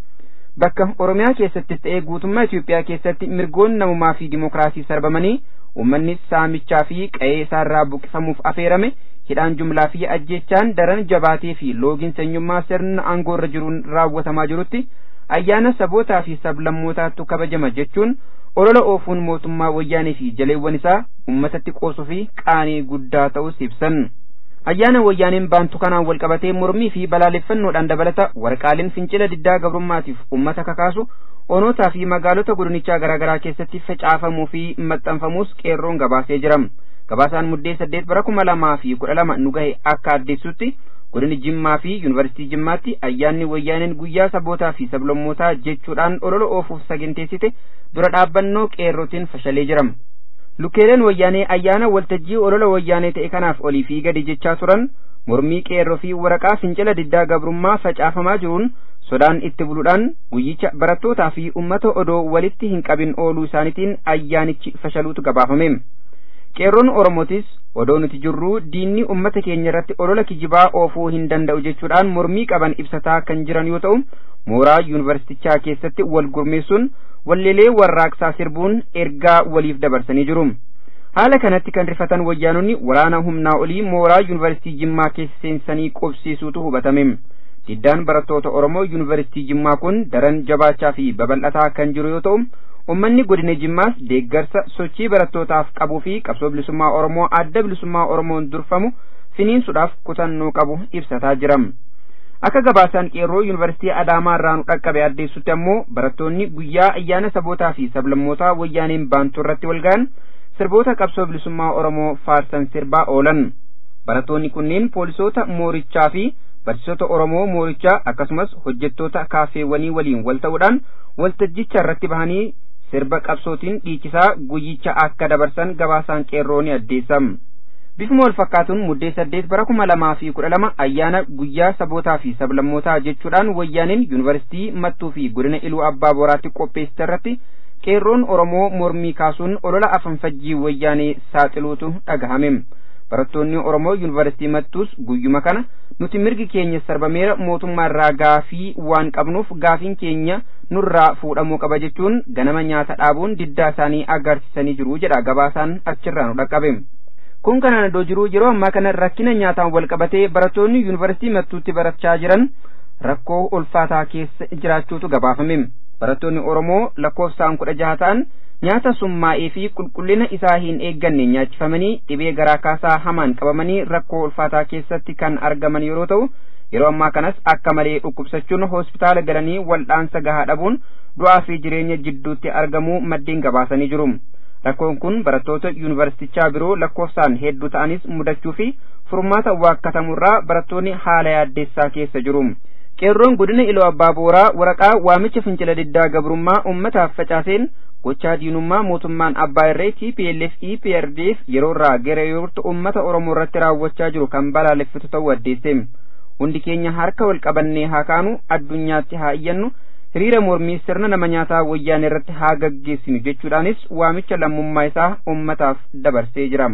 bakka oromiyaa keessattis ta'ee guutummaa Itoophiyaa keessatti mirgoonni namummaa fi dimokiraasii sarbamanii ummanni saamichaa fi qe'ee isaarraa buqifamuuf afeerame hidhaan jumlaa fi ajjeechaan daran jabaatee fi loogiin sanyummaa sirna aangoo irra jiruun raawwatamaa jirutti ayyaana sabootaa fi sablammootaattu kabajama jechuun olola oofuun mootummaa wayyaanee fi jaleewwan isaa ummatatti qoosuu fi qaanii guddaa ta'us ibsan ayyaana wayyaaneen baantu kanaan walqabatee mormii fi balaaleffannoodhaan dabalata waraqaaleen fincila diddaa gabrummaatiif ummata kakaasu onootaa fi magaalota godinichaa garaagaraa keessatti facaafamuu fi maxxanfamuus qeerroon gabaasee jira gabaasaan muddee saddeet bara kuma lamaa fi kudha lama nu gahe akka addeessutti godini jimmaa fi yuunivarsiitii jimmaatti ayyaanni wayyaaneen guyyaa sabootaa fi sablammootaa jechuudhaan olola oofuuf saganteessite dura dhaabbannoo qeerrootiin fashalee jira lukkeeleen wayyaanee ayyaana waltajjii olola wayyaanee ta'e kanaaf olii fi gadi jechaa turan mormii qeerroo fi waraqaa fincila diddaa gabrummaa facaafamaa jiruun sodaan itti buluudhaan guyyicha barattootaa fi ummata odoo walitti hin qabin ooluu isaaniitiin ayyaanichi fashaluutu gabaafame qeerroon oromootis odoo nuti jirruu diinni ummata keenya irratti olola kijibaa oofuu hin danda'u jechuudhaan mormii qaban ibsataa kan jiran yoo ta'u mooraa yuunivarsiitichaa keessatti wal gurmeessuun walleelee warraaqsaa sirbuun ergaa waliif dabarsanii jiru haala kanatti kan rifatan wayyaanonni waraana humnaa olii mooraa yuunivarsiitii jimmaa keessa seensanii qubsiisuutu hubatame diddaan barattoota oromoo yuunivarsiitii jimmaa kun daran jabaachaa fi babal'ataa kan jiru yoo ta'u ummanni godina jimmaas deeggarsa sochii barattootaaf qabuu fi qabsoo bilisummaa oromoo adda bilisummaa oromoon durfamu finiinsuudhaaf kutannoo qabu ibsataa jira akka gabaasaan qeerroo yuunivarsiitii adaamaa irraa nu dhaqqabe addeessutti ammoo barattoonni guyyaa ayyaana sabootaa fi sablammootaa wayyaaneen baantuu irratti walga'an sirboota qabsoo bilisummaa oromoo faarsan sirbaa oolan barattoonni kunneen poolisoota moorichaa fi barsiisota oromoo moorichaa akkasumas hojjettoota kaafeewwanii waliin wal ta'uudhaan waltajjicha irratti bahanii sirba qabsootiin dhiichisaa guyyicha akka dabarsan gabaasaan qeerroo ni addeessa bifuma wal fakkaatuun muddee saddeet bara kuma lamaa fi kudha lama ayyaana guyyaa sabootaa fi sablammootaa jechuudhaan wayyaaneen yuunivarsiitii mattuu fi godina iluu abbaa boraatti qopheessite irratti qeerroon oromoo mormii kaasuun olola afanfajjii wayyaanee saaxiluutu dhagahame barattoonni oromoo yuunivarsiitii mattuus guyyuma kana nuti mirgi keenya sarbameera mootummaa irraa gaafii waan qabnuuf gaafiin keenya nurraa fuudhamuu qaba jechuun ganama nyaata dhaabuun diddaa isaanii agarsiisanii jiru jedha gabaasaan achirraa nu dhaqqabe kun kanaan iddoo jiru yeroo ammaa kana rakkina nyaataan wal qabatee barattoonni yuunivarsiitii mattuutti barachaa jiran rakkoo ulfaataa keessa jiraachuutu gabaafame barattoonni oromoo lakkoofsaan kudha jaha ta'an nyaata summaa'ee fi qulqullina isaa hin eegganne nyaachifamanii dhibee garaa kaasaa hamaan qabamanii rakkoo ulfaataa keessatti kan argaman yeroo ta'u yeroo ammaa kanas akka malee dhukkubsachuun hospitaala galanii waldhaansa gahaa dhabuun du'aa fi jireenya jidduutti argamuu maddeen gabaasanii jiru rakkoon kun barattoota yuunivarsiitichaa biroo lakkoofsaan hedduu ta'anis mudachuu fi furmaata waakkatamuurraa barattoonni haala yaaddeessaa keessa jiru qeerroon godina iloo abbaa booraa waraqaa waamicha fincila diddaa gabrummaa ummataaf facaaseen gochaa diinummaa mootummaan abbaa irree TPLF EPRDF yeroo irraa gara yerootti ummata Oromoo irratti raawwachaa jiru kan balaaleffatu ta'uu addeesse. Hundi keenya harka wal qabannee haa kaanu addunyaatti haa iyyannu hiriira mormii sirna nama nyaataa wayyaanee irratti haa gaggeessinu jechuudhaanis waamicha lammummaa isaa ummataaf dabarsee jira.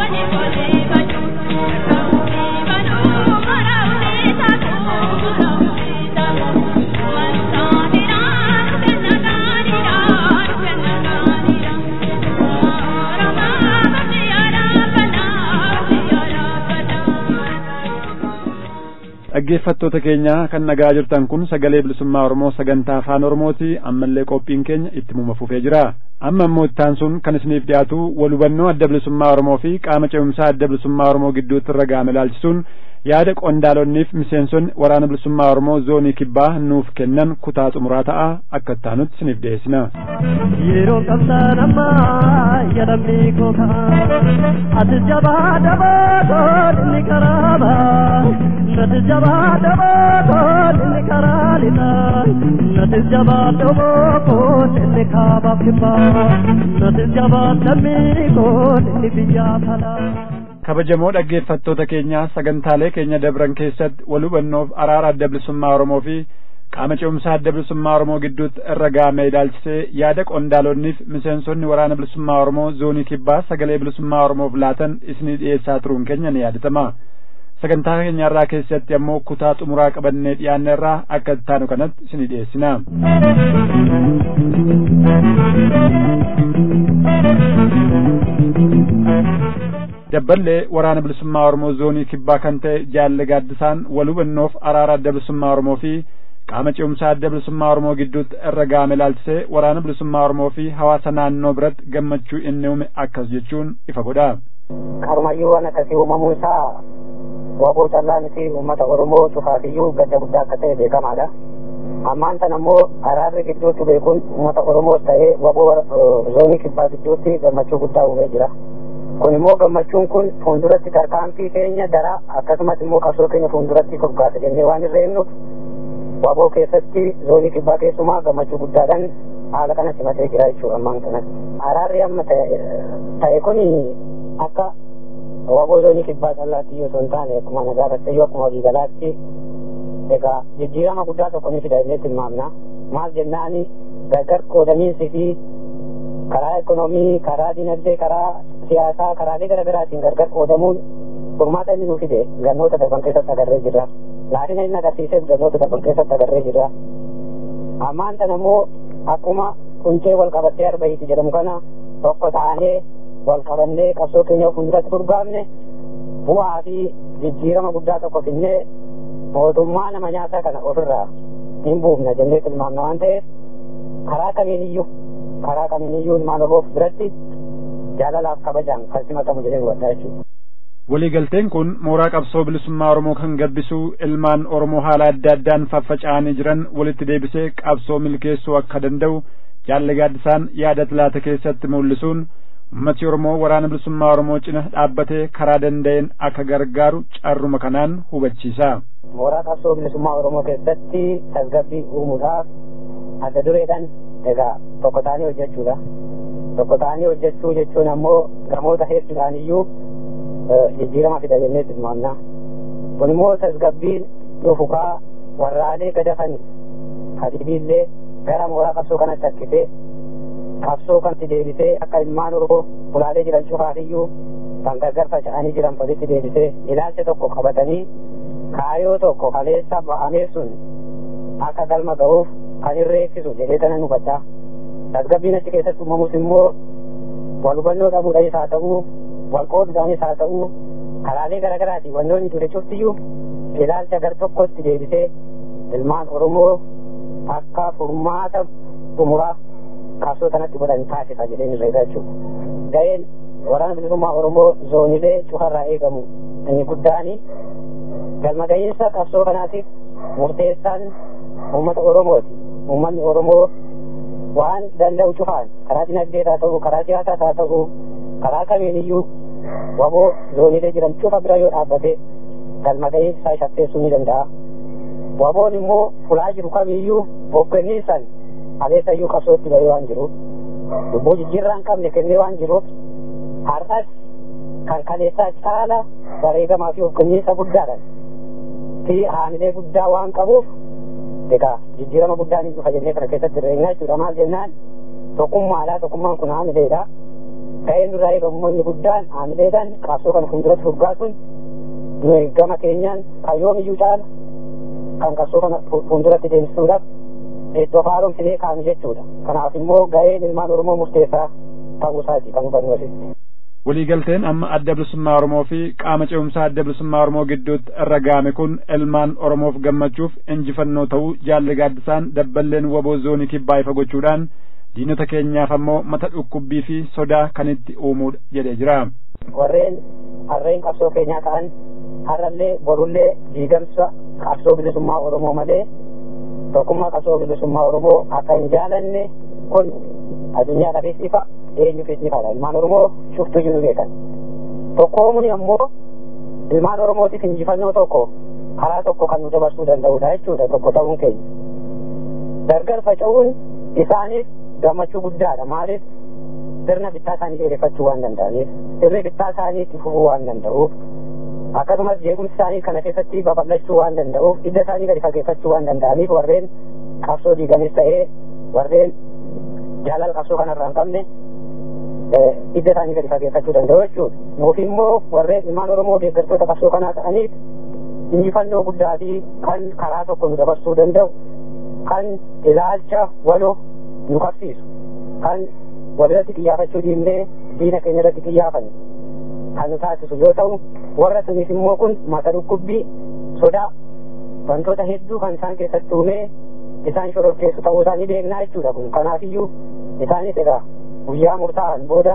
dhaggeeffattoota keenya kan nagaa jirtan kun sagalee bilisummaa oromoo sagantaa afaan oromooti ammallee qophiin keenya itti fufee jira amma immoo ittaan sun kan isiniif dhiyaatu wal hubannoo adda bilisummaa oromoo fi qaama ce'umsaa adda bilisummaa oromoo gidduutti irra ga'ame ilaalchisuun yaada qondaalonniif miseensonni waraana bilisummaa oromoo zoonii kibbaa nuuf kennan kutaa xumuraa ta'a akka ittaanutti isiniif dhiyeessina. yeroo qabsaan ammaa yaadamni koo ka'a ati jabaa dabaa toon inni karaaba nati jabaa dabaa toon inni karaa lixaa nati jabaa daboo koon inni kaabaaf kibbaa nati jabaa lammii koon inni biyyaa falaa. kabajamoo dhaggeeffattoota keenya sagantaalee keenya dabran keessatti wal hubannoof araara adda bilisummaa oromoo fi qaama ce'umsaa adda bilisummaa oromoo gidduutti irra ga'ame ilaalchisee yaada qondaalonniif miseensonni waraana bilisummaa oromoo zoonii kibbaa sagalee bilisummaa oromoof laatan isinii dhiyeessaa turuun keenya ni yaadatama sagantaa keenya irraa keessatti ammoo kutaa xumuraa qabannee dhiyaanne irraa akka ittaanu kanatti isinii dhiyeessina. dabballee waraana bilisummaa oromoo zoonii kibbaa kan ta'e jaalle gaaddisaan wal hubannoof araara adda bilisummaa oromoo fi qaama ce'umsaa adda bilisummaa oromoo gidduutti irra ga'ame ilaalchisee waraana bilisummaa oromoo fi hawaasa naannoo biratti gammachuu inni uume akkas jechuun ifa godha. Karumayyuu waan akkasii uumamuu isaa waboo callaa miti uummata oromoo cufaafiyyuu gadda guddaa akka ta'e beekamaadha. Ammaan tan ammoo araarri gidduutti beekuun uummata oromoos ta'ee waboo zoonii kibbaa gidduutti gammachuu guddaa uumee jira. kun immoo gammachuun kun fuulduratti tarkaanfii keenya daraa akkasumas immoo qabsoo keenya fuulduratti furgaasa jennee waan hin reennuuf waboo keessatti zoonii kibbaa keessumaa gammachuu guddaadhaan haala kana simatee jira jechuudha ammaan kanatti. Araarri amma ta'e kun akka waboo zoonii kibbaa callaatti yoo hin taane akkuma nagaa tattayyuu akkuma waliigalaatti egaa jijjiirama guddaa tokko ni fida jennee tilmaamna. Maal jennaani gargar qoodamiinsi fi karaa ekonomii, karaa dinagdee, karaa siyaasaa, karaalee garaa garaatiin gargar qoodamuun furmaata inni nuuf fide gannoota darban keessatti agarree jirra. Laafina inni agarsiises gannoota darban keessatti agarree jirra. Ammaan tan ammoo akkuma quncee wal qabattee arbahiiti jedhamu kana tokko ta'anii wal qabannee qabsoo keenya fuulduratti furgaamne bu'aa fi jijjiirama guddaa tokko finnee mootummaa nama nyaataa kana ofirraa hin buufna jennee tilmaamna waan ta'eef karaa kamiiniyyuu karaa kamiiniyyuu ilmaan oromoof biratti jaalalaaf kabajaan kan simatamu jedhee hubadhaa jechuudha. waliigalteen kun mooraa qabsoo bilisummaa oromoo kan gabbisu ilmaan oromoo haala adda addaan faffaca'anii jiran walitti deebisee qabsoo milkeessuu akka danda'u jaalle gaaddisaan yaada laata keessatti mul'isuun ummati oromoo waraana bilisummaa oromoo cina dhaabbatee karaa danda'een akka gargaaru carruma kanaan hubachiisa. mooraa qabsoo bilisummaa oromoo keessatti tasgabbii uumuudhaaf adda dureedhaan egaa tokko ta'anii hojjechuudha. tokko ta'anii hojjechuu jechuun ammoo gamoota hedduudhaan iyyuu jijjiirama fida jennee tilmaamna. kun immoo tasgabbiin dhufukaa warraalee gadafan hadiibiillee gara mooraa qabsoo kanatti harkisee qabsoo kanatti deebisee akka ilmaan oromoo ulaalee jiran cufaafiyyuu kan gargar faca'anii jiran walitti deebisee ilaalcha tokko qabatanii kaayoo tokko kaleessa ba'amee sun akka galma ga'uuf kan irreessisu jedhee kana hubadhaa. tasgabbiin achi keessatti uumamus immoo wal hubannoo dhabuudhaanis haa ta'uu wal qooduudhaanis haa ta'uu karaalee garaa garaatiin wantoonni ture cuftiyyuu ilaalcha gar tokkotti deebisee ilmaan oromoo akka furmaata xumuraa qabsoo kanatti godhan taasisa jedheen irreegaa jechuudha. Ga'een waraana bilisummaa oromoo zoonilee cufarraa eegamu inni guddaani galma ga'iinsa qabsoo kanaatiif murteessaan uummata oromooti. Uummanni oromoo waan danda'u cufaan karaa dinagdee haa ta'u karaa siyaasaa haa ta'u karaa kamiiniyyuu waboo zoonilee jiran cufa bira yoo dhaabbate galma ga'iinsa shafteessuu ni danda'a. Waboon immoo fulaa jiru kamiiyyuu hoogganniisan aleessayyuu qabsootti bahee waan jiruuf lubbuu jijjiirraa hin qabne kennee waan jiruuf har'as kan kaleessaa caala bareegamaa fi hoogganniisa guddaadhaan fi haamilee guddaa waan qabuuf egaa jijjiirama guddaan hin dhufa jennee kana keessatti irreenyaa jechuudha maal jennaan tokkummaadha tokkummaan kun haamileedha ga'een nurraa eegamu inni guddaan aamileedhaan qabsoo kana fuulduratti furgaasuun nuyi gama keenyaan kan yoomiyyuu caala kan qabsoo kana fuulduratti deemsisuudhaaf iddoo haaromsinee kaa'ame jechuudha kanaaf immoo ga'een ilmaan oromoo murteessaa ta'uu isaati kan hubannu asitti. waliigalteen amma adda bilisummaa oromoo fi qaama ce'umsaa adda bilisummaa oromoo gidduutti irra ga'ame kun ilmaan oromoof gammachuuf injifannoo ta'uu jaalli gaaddisaan dabballeen waboo zoonii kibbaa ifa gochuudhaan diinota keenyaaf ammoo mata dhukkubbii fi sodaa kan itti uumuudha jedhee jira. warreen harreen qabsoo keenyaa ta'an har'allee borullee diigamsa qabsoo bilisummaa oromoo malee tokkummaa qabsoo bilisummaa oromoo akka hin jaalanne kun addunyaadhaafis ifa eenyuufis ifaadha ilmaan oromoo shuftuu jiru beekan tokkoomuni ammoo ilmaan oromootiif injifannoo tokko karaa tokko kan nu dabarsuu danda'udha jechuudha tokko ta'uun keenya gargar faca'uun isaaniif gammachuu guddaadha maaliif sirna bittaa isaanii dheereffachuu waan danda'aniif sirni bittaa isaanii itti fufuu waan danda'uuf akkasumas jeequmsi isaanii kana keessatti babal'achuu waan danda'uuf hidda isaanii gadi fageeffachuu waan danda'aniif warreen qabsoo diiganis ta'ee warreen jaalala qabsoo kanarraa hin qabne hidda isaanii gadi fageeffachuu danda'u jechuudha. Nuuf immoo warreen ilmaan Oromoo deeggartoota qabsoo kanaa ta'aniif injifannoo guddaa fi kan karaa tokko nu dabarsuu danda'u kan ilaalcha waloo nu qabsiisu kan walirratti xiyyaafachuu dhiibnee diina keenya irratti xiyyaafanne kan nu taasisu yoo ta'u warra sunis immoo kun mata dhukkubbii sodaa wantoota hedduu kan isaan keessatti uumee isaan shororkeessu ta'uu isaanii beeknaa jechuudha kun kanaafiyyuu isaanis egaa guyyaa murtaa'an booda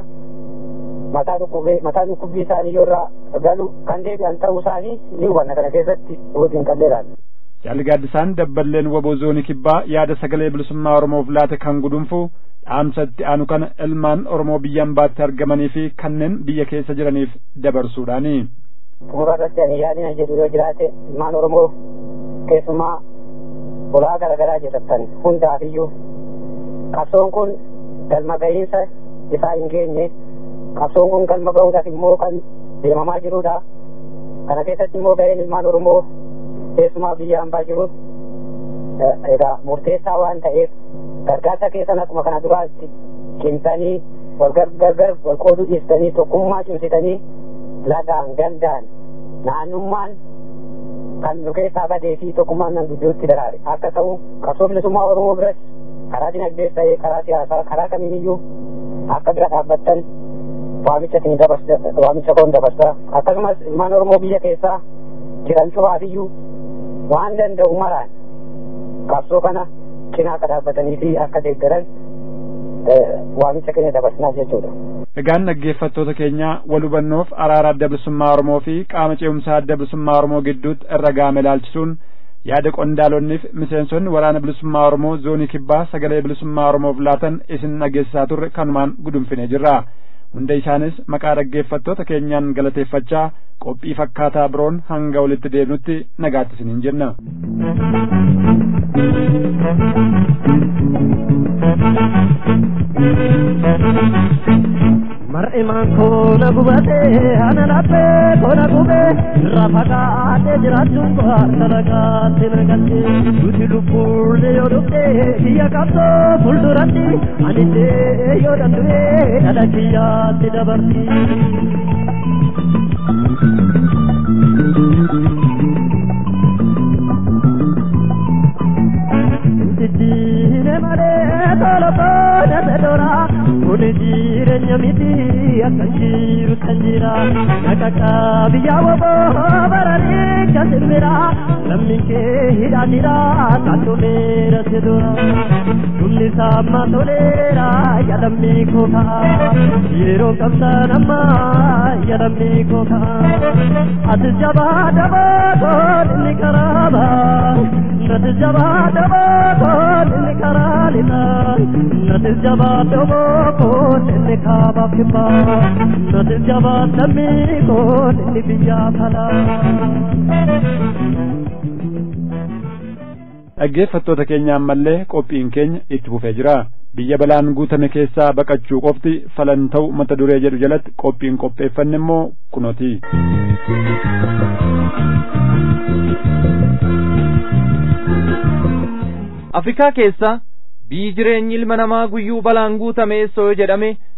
mataa dhukkubbii mataa dhukkubbii isaanii yoo irraa galu kan deebi'an ta'uu isaanii ni hubanna kana keessatti wajjin qalleedhaan. Jaalli gaaddisaan dabballeen waboo zoonii kibbaa yaada sagalee bilisummaa Oromoof laate kan gudunfu dhaamsatti aanu kana ilmaan Oromoo biyya ambaatti argamanii fi kanneen biyya keessa jiraniif dabarsuudhaani. Xumura irratti ani yaadina jedhu yoo jiraate ilmaan Oromoo keessumaa ulaa garaagaraa jedhatan hundaafiyyuu qabsoon kun galma gahiinsa isaa hin geenye qabsoon kun galma gahuudhaaf immoo kan deemamaa jirudha. Kana keessatti immoo gaheen ilmaan Oromoo keessumaa biyya hambaa jiru egaa murteessaa waan ta'eef gargaarsa keessan akkuma kana duraatti cimsanii wal gargar wal qooduu dhiistanii tokkummaa cimsitanii lagaan gandaan naannummaan kan nu keessaa badee fi tokkummaan nan gidduutti daraare akka ta'u qabsoo bilisummaa oromoo biratti karaa dinagdees ta'ee karaa siyaasaa karaa kamiiniyyuu akka bira dhaabbattan waamicha isin dabarsa waamicha koon dabarsa akkasumas ilmaan oromoo biyya keessaa jiran cufaafiyyuu waan danda'u maraan qabsoo kana cinaa akka dhaabbatanii fi akka deeggaran waamicha keenya dabarsinaaf jechuudha. Egaan dhaggeeffattoota keenya wal hubannoof araara adda bilisummaa Oromoo fi qaama ce'umsaa adda bilisummaa Oromoo gidduutti irra gaame ilaalchisuun yaada qondaalonniif miseensonni waraana bilisummaa Oromoo zoonii kibbaa sagalee bilisummaa Oromoof laatan isin dhageessisaa turre kanumaan gudunfine jirra. Hunda isaanis maqaa dhaggeeffattoota keenyaan galateeffachaa qophii fakkaataa biroon hanga walitti deebinutti nagaatti isiniin jenna. mar'imaan koona gubatee ana laphee koona gubee irraa fagaatee jiraachuun koo harka nagaatti nagattee nuti lubbuullee yoo dhuftee biyya qabsoo fuulduratti anillee yoo danda'ee dhala kiyyaatti dabarti. Jijjiiree malee tola tola sedora kuni jireenya miti akka jiru kan jira nakaka biyya waboo baranii kasirbira lammi kee hidhaatira taatoleera sedora dhumni saamma toleera yaadamni koo ka'a yeroo qabsaan amma yaadamni koo ka'a ati jabaa dabaa toonni karaaba nati jabaa dabaa toonni karaa lixaa nati jabaa daboo koonni kaaba kibbaa nati jabaa lammii koonni biyyaa kalaa. dhaggeeffattoota keenya ammallee qophiin keenya itti fufee jira biyya balaan guutame keessaa baqachuu qofti falan ta'u mata duree jedhu jalatti qophiin qopheeffanne immoo kunoti. afrikaa keessa biyyi jireenyi ilma namaa guyyuu balaan guutame soo jedhame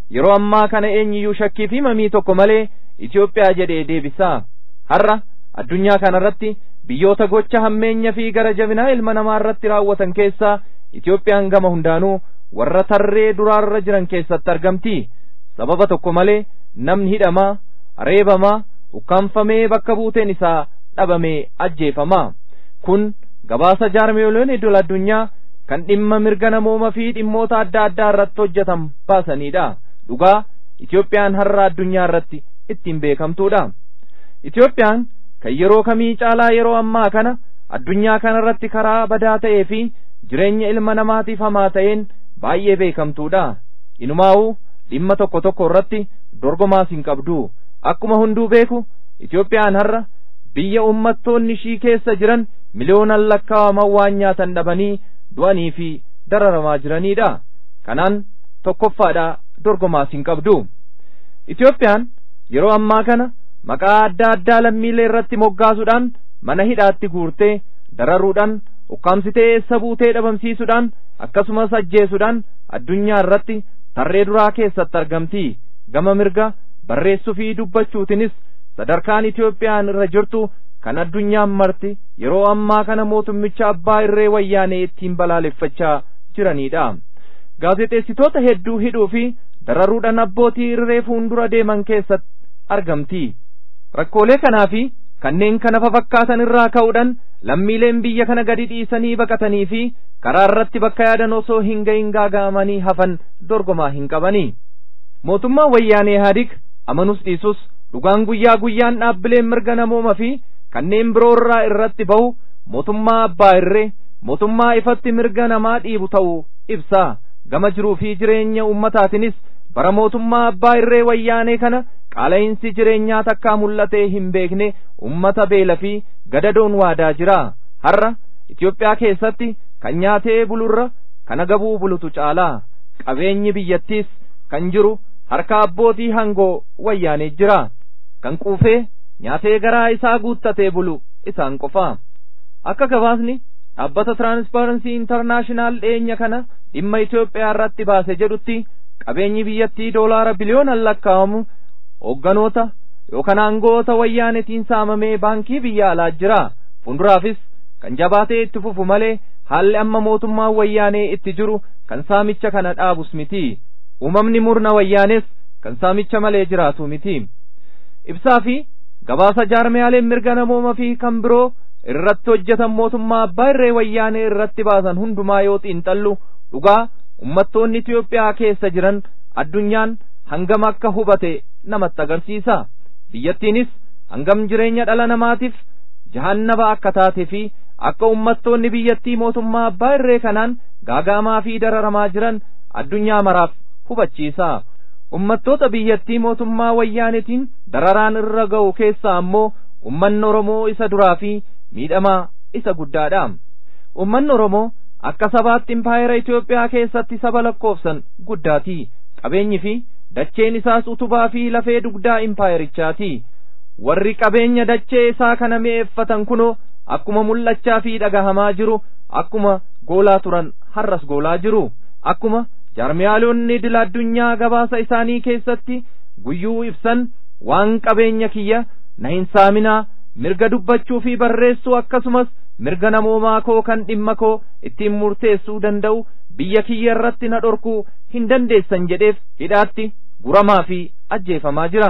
yeroo ammaa kana eenyiyyuu shakkii fi mamii tokko malee Itoophiyaa jedhee deebisaa har'a addunyaa kanarratti biyyoota gocha hammeenya fi gara jabinaa ilma namaa irratti raawwatan keessaa Itoophiyaan gama hundaanuu warra tarree duraarra jiran keessatti argamti sababa tokko malee namni hidhamaa reebamaa ukkaanfamee bakka buuteen isaa dhabamee ajjeefamaa kun gabaasa jaarmeeloon idil addunyaa kan dhimma mirga namooma fi dhimmoota adda addaa irratti hojjetan baasanidha dhugaa Itoophiyaan har'a addunyaa irratti ittiin beekamtuudha Itoophiyaan kan yeroo kamii caalaa yeroo ammaa kana addunyaa kana irratti karaa badaa ta'ee fi jireenya ilma namaatiif hamaa ta'een baay'ee beekamtuudha inumaa'uu dhimma tokko tokko irratti dorgomaas hin qabdu akkuma hunduu beeku Itoophiyaan har'a biyya ummattoonni ishii keessa jiran miliyoonan lakkaawaman waan nyaatan dhabanii du'anii fi dararamaa jiranidha kanaan tokkoffaadha dorgomaas hin qabdu Itoophiyaan yeroo ammaa kana maqaa adda addaa lammiilee irratti moggaasuudhaan mana hidhaatti guurtee dararuudhaan ukkaamsitee eessa buutee dhabamsiisuudhaan akkasumas ajjeesuudhaan addunyaa irratti tarree duraa keessatti argamti gama mirga barreessuu fi dubbachuutinis sadarkaan Itoophiyaan irra jirtu kan addunyaan marti yeroo ammaa kana mootummicha abbaa irree wayyaanee ittiin balaaleffachaa jiranidha gaazexeessitoota hedduu hidhuu fi dararuudhaan abbootii irree fuuldura deeman keessatti argamti rakkoolee kanaa fi kanneen kana fafakkaatan irraa ka'uudhaan lammiileen biyya kana gadi dhiisanii baqatanii fi karaa irratti bakka yaadan osoo hin gahin gaaga'amanii hafan dorgomaa hin qabanii mootummaan wayyaanee haadik amanus dhiisus dhugaan guyyaa guyyaan dhaabbileen mirga namooma fi kanneen biroo irraa irratti bahu mootummaa abbaa irree mootummaa ifatti mirga namaa dhiibu ta'uu ibsa gama jiruu fi jireenya ummataatinis bara mootummaa abbaa irree wayyaanee kana qaala'insi jireenyaa takkaa mul'atee hin beekne ummata beela fi gadadoon waadaa jira har'a Itoophiyaa keessatti kan nyaatee bulurra kana gabuu bulutu caalaa qabeenyi biyyattiis kan jiru harka abbootii hangoo wayyaanee jira kan quufee nyaatee garaa isaa guuttatee bulu isaan qofa akka gabaasni dhaabbata tiraanspaaransii intarnaashinaal dhiyeenya kana dhimma Itoophiyaa irratti baase jedhutti qabeenyi biyyattii doolaara biliyoonan lakkaa'amu hoogganoota yookaan aangoota wayyaanetiin saamamee baankii biyya alaa jira fuulduraafis kan jabaatee itti fufu malee haalli amma mootummaan wayyaanee itti jiru kan saamicha kana dhaabus miti uumamni murna wayyaanes kan saamicha malee jiraatu miti ibsaa fi gabaasa jaarmiyaaleen mirga namooma fi kan biroo irratti hojjetan mootummaa abbaa irree wayyaanee irratti baasan hundumaa yoo xiinxallu dhugaa ummattoonni Itoophiyaa keessa jiran addunyaan hangam akka hubate namatti agarsiisa biyyattiinis hangam jireenya dhala namaatiif jahannaba akka taatee fi akka ummattoonni biyyattii mootummaa abbaa irree kanaan gaagaamaa fi dararamaa jiran addunyaa maraaf hubachiisa ummattoota biyyattii mootummaa wayyaanetiin dararaan irra ga'u keessaa ammoo ummanni Oromoo isa duraa fi miidhamaa isa guddaadha ummanni Oromoo akka sabaatti impaayera Itoophiyaa keessatti saba lakkoofsan guddaati qabeenyi fi dacheen isaas utubaa fi lafee dugdaa impaayerichaati warri qabeenya dachee isaa kana mi'eeffatan kunoo akkuma mul'achaa fi dhagahamaa jiru akkuma goolaa turan har'as goolaa jiru akkuma jaarmiyaalonni idil addunyaa gabaasa isaanii keessatti guyyuu ibsan waan qabeenya kiyya na hin saaminaa mirga dubbachuu fi barreessuu akkasumas mirga namoomaa koo kan dhimma koo ittiin murteessuu danda'u biyya kiyya irratti na dhorkuu hin dandeessan jedheef hidhaatti guramaa fi ajjeefamaa jira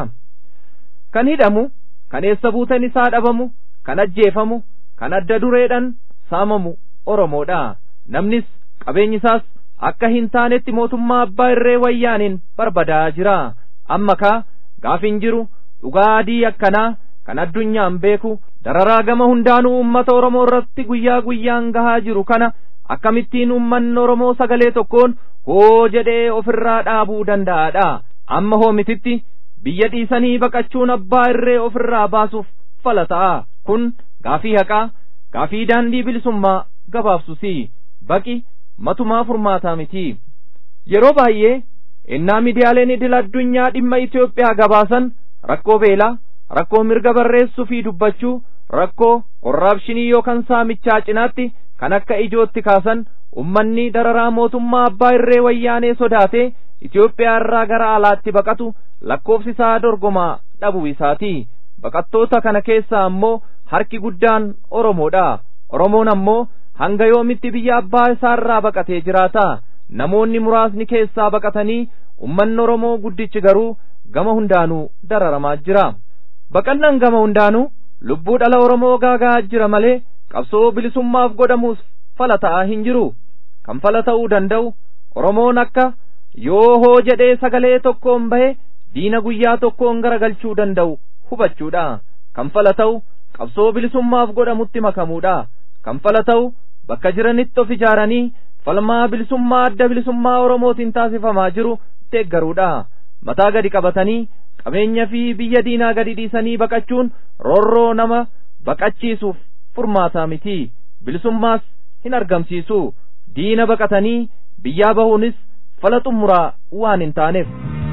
kan hidhamu kan eessa buutan isaa dhabamu kan ajjeefamu kan adda dureedhan saamamu oromoodha namnis qabeenyi isaas akka hin taanetti mootummaa abbaa irree wayyaaniin barbadaa'aa jira amma kaa gaafiin jiru dhugaa adii akkanaa kan addunyaan beeku dararaa gama hundaanuu ummata oromoo irratti guyyaa guyyaan gahaa jiru kana akkamittiin ummanni oromoo sagalee tokkoon hoo jedhee ofirraa dhaabuu danda'aadha amma hoomititti biyya dhiisanii baqachuun abbaa irree ofirraa baasuuf fala ta'a kun gaafii haqaa gaafii daandii bilisummaa gabaabsusi baqi matumaa furmaataa miti yeroo baay'ee ennaa miidiyaaleen idil addunyaa dhimma Itoophiyaa gabaasan rakkoo beelaa rakkoo mirga barreessuu fi dubbachuu rakkoo korraapshinii yookaan saamichaa cinaatti kan akka ijootti kaasan ummanni dararaa mootummaa abbaa irree wayyaanee sodaate Itoophiyaa irraa gara alaatti baqatu lakkoofsi isaa dorgomaa dhabuu isaati baqattoota kana keessaa ammoo harki guddaan Oromoodha Oromoon ammoo hanga yoomitti biyya abbaa isaarraa baqatee jiraata namoonni muraasni keessaa baqatanii ummanni Oromoo guddichi garuu gama hundaanuu dararamaa jira baqannaan gama hundaanuu lubbuu dhala Oromoo gaagaa jira malee qabsoo bilisummaaf godhamuus fala ta'aa hin jiru kan fala ta'uu danda'u Oromoon akka yoo hoo jedhee sagalee tokkoon bahe diina guyyaa tokkoon garagalchuu danda'u hubachuudha kan fala ta'u qabsoo bilisummaaf godhamutti makamuudha kan fala ta'u bakka jiranitti of ijaaranii falmaa bilisummaa adda bilisummaa Oromootiin taasifamaa jiru deeggaruudha mataa gadi qabatanii qabeenya fi biyya diinaa gadi dhiisanii baqachuun roorroo nama baqachiisuuf furmaataa miti bilisummaas hin argamsiisu diina baqatanii biyyaa bahuunis fala xumuraa waan hin taaneef.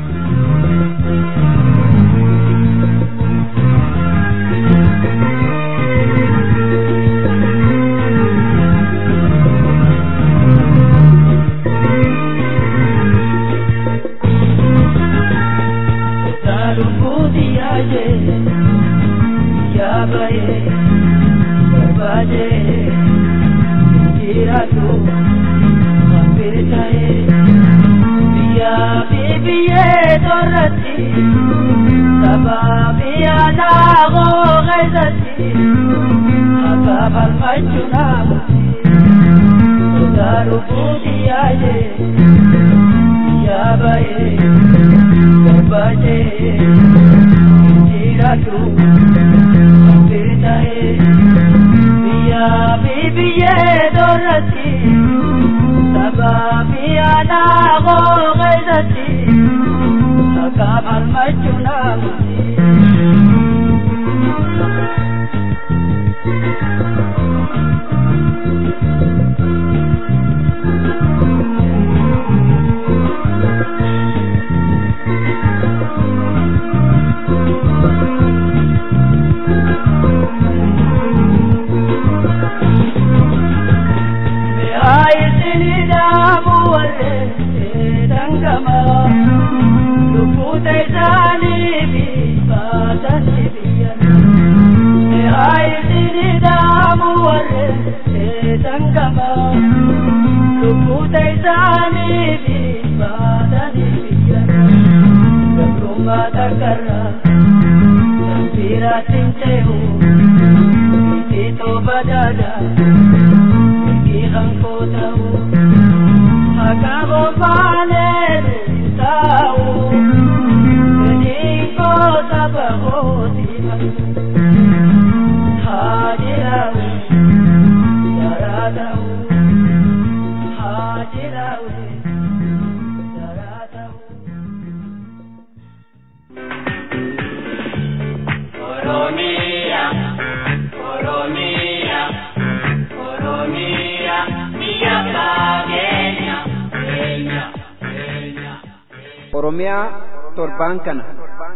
oromiyaa torbaan kana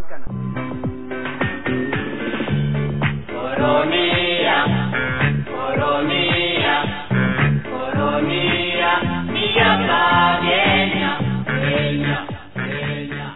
Oromiyaa, Oromiyaa, Oromiyaa, biyya fageenya, keenya, keenya.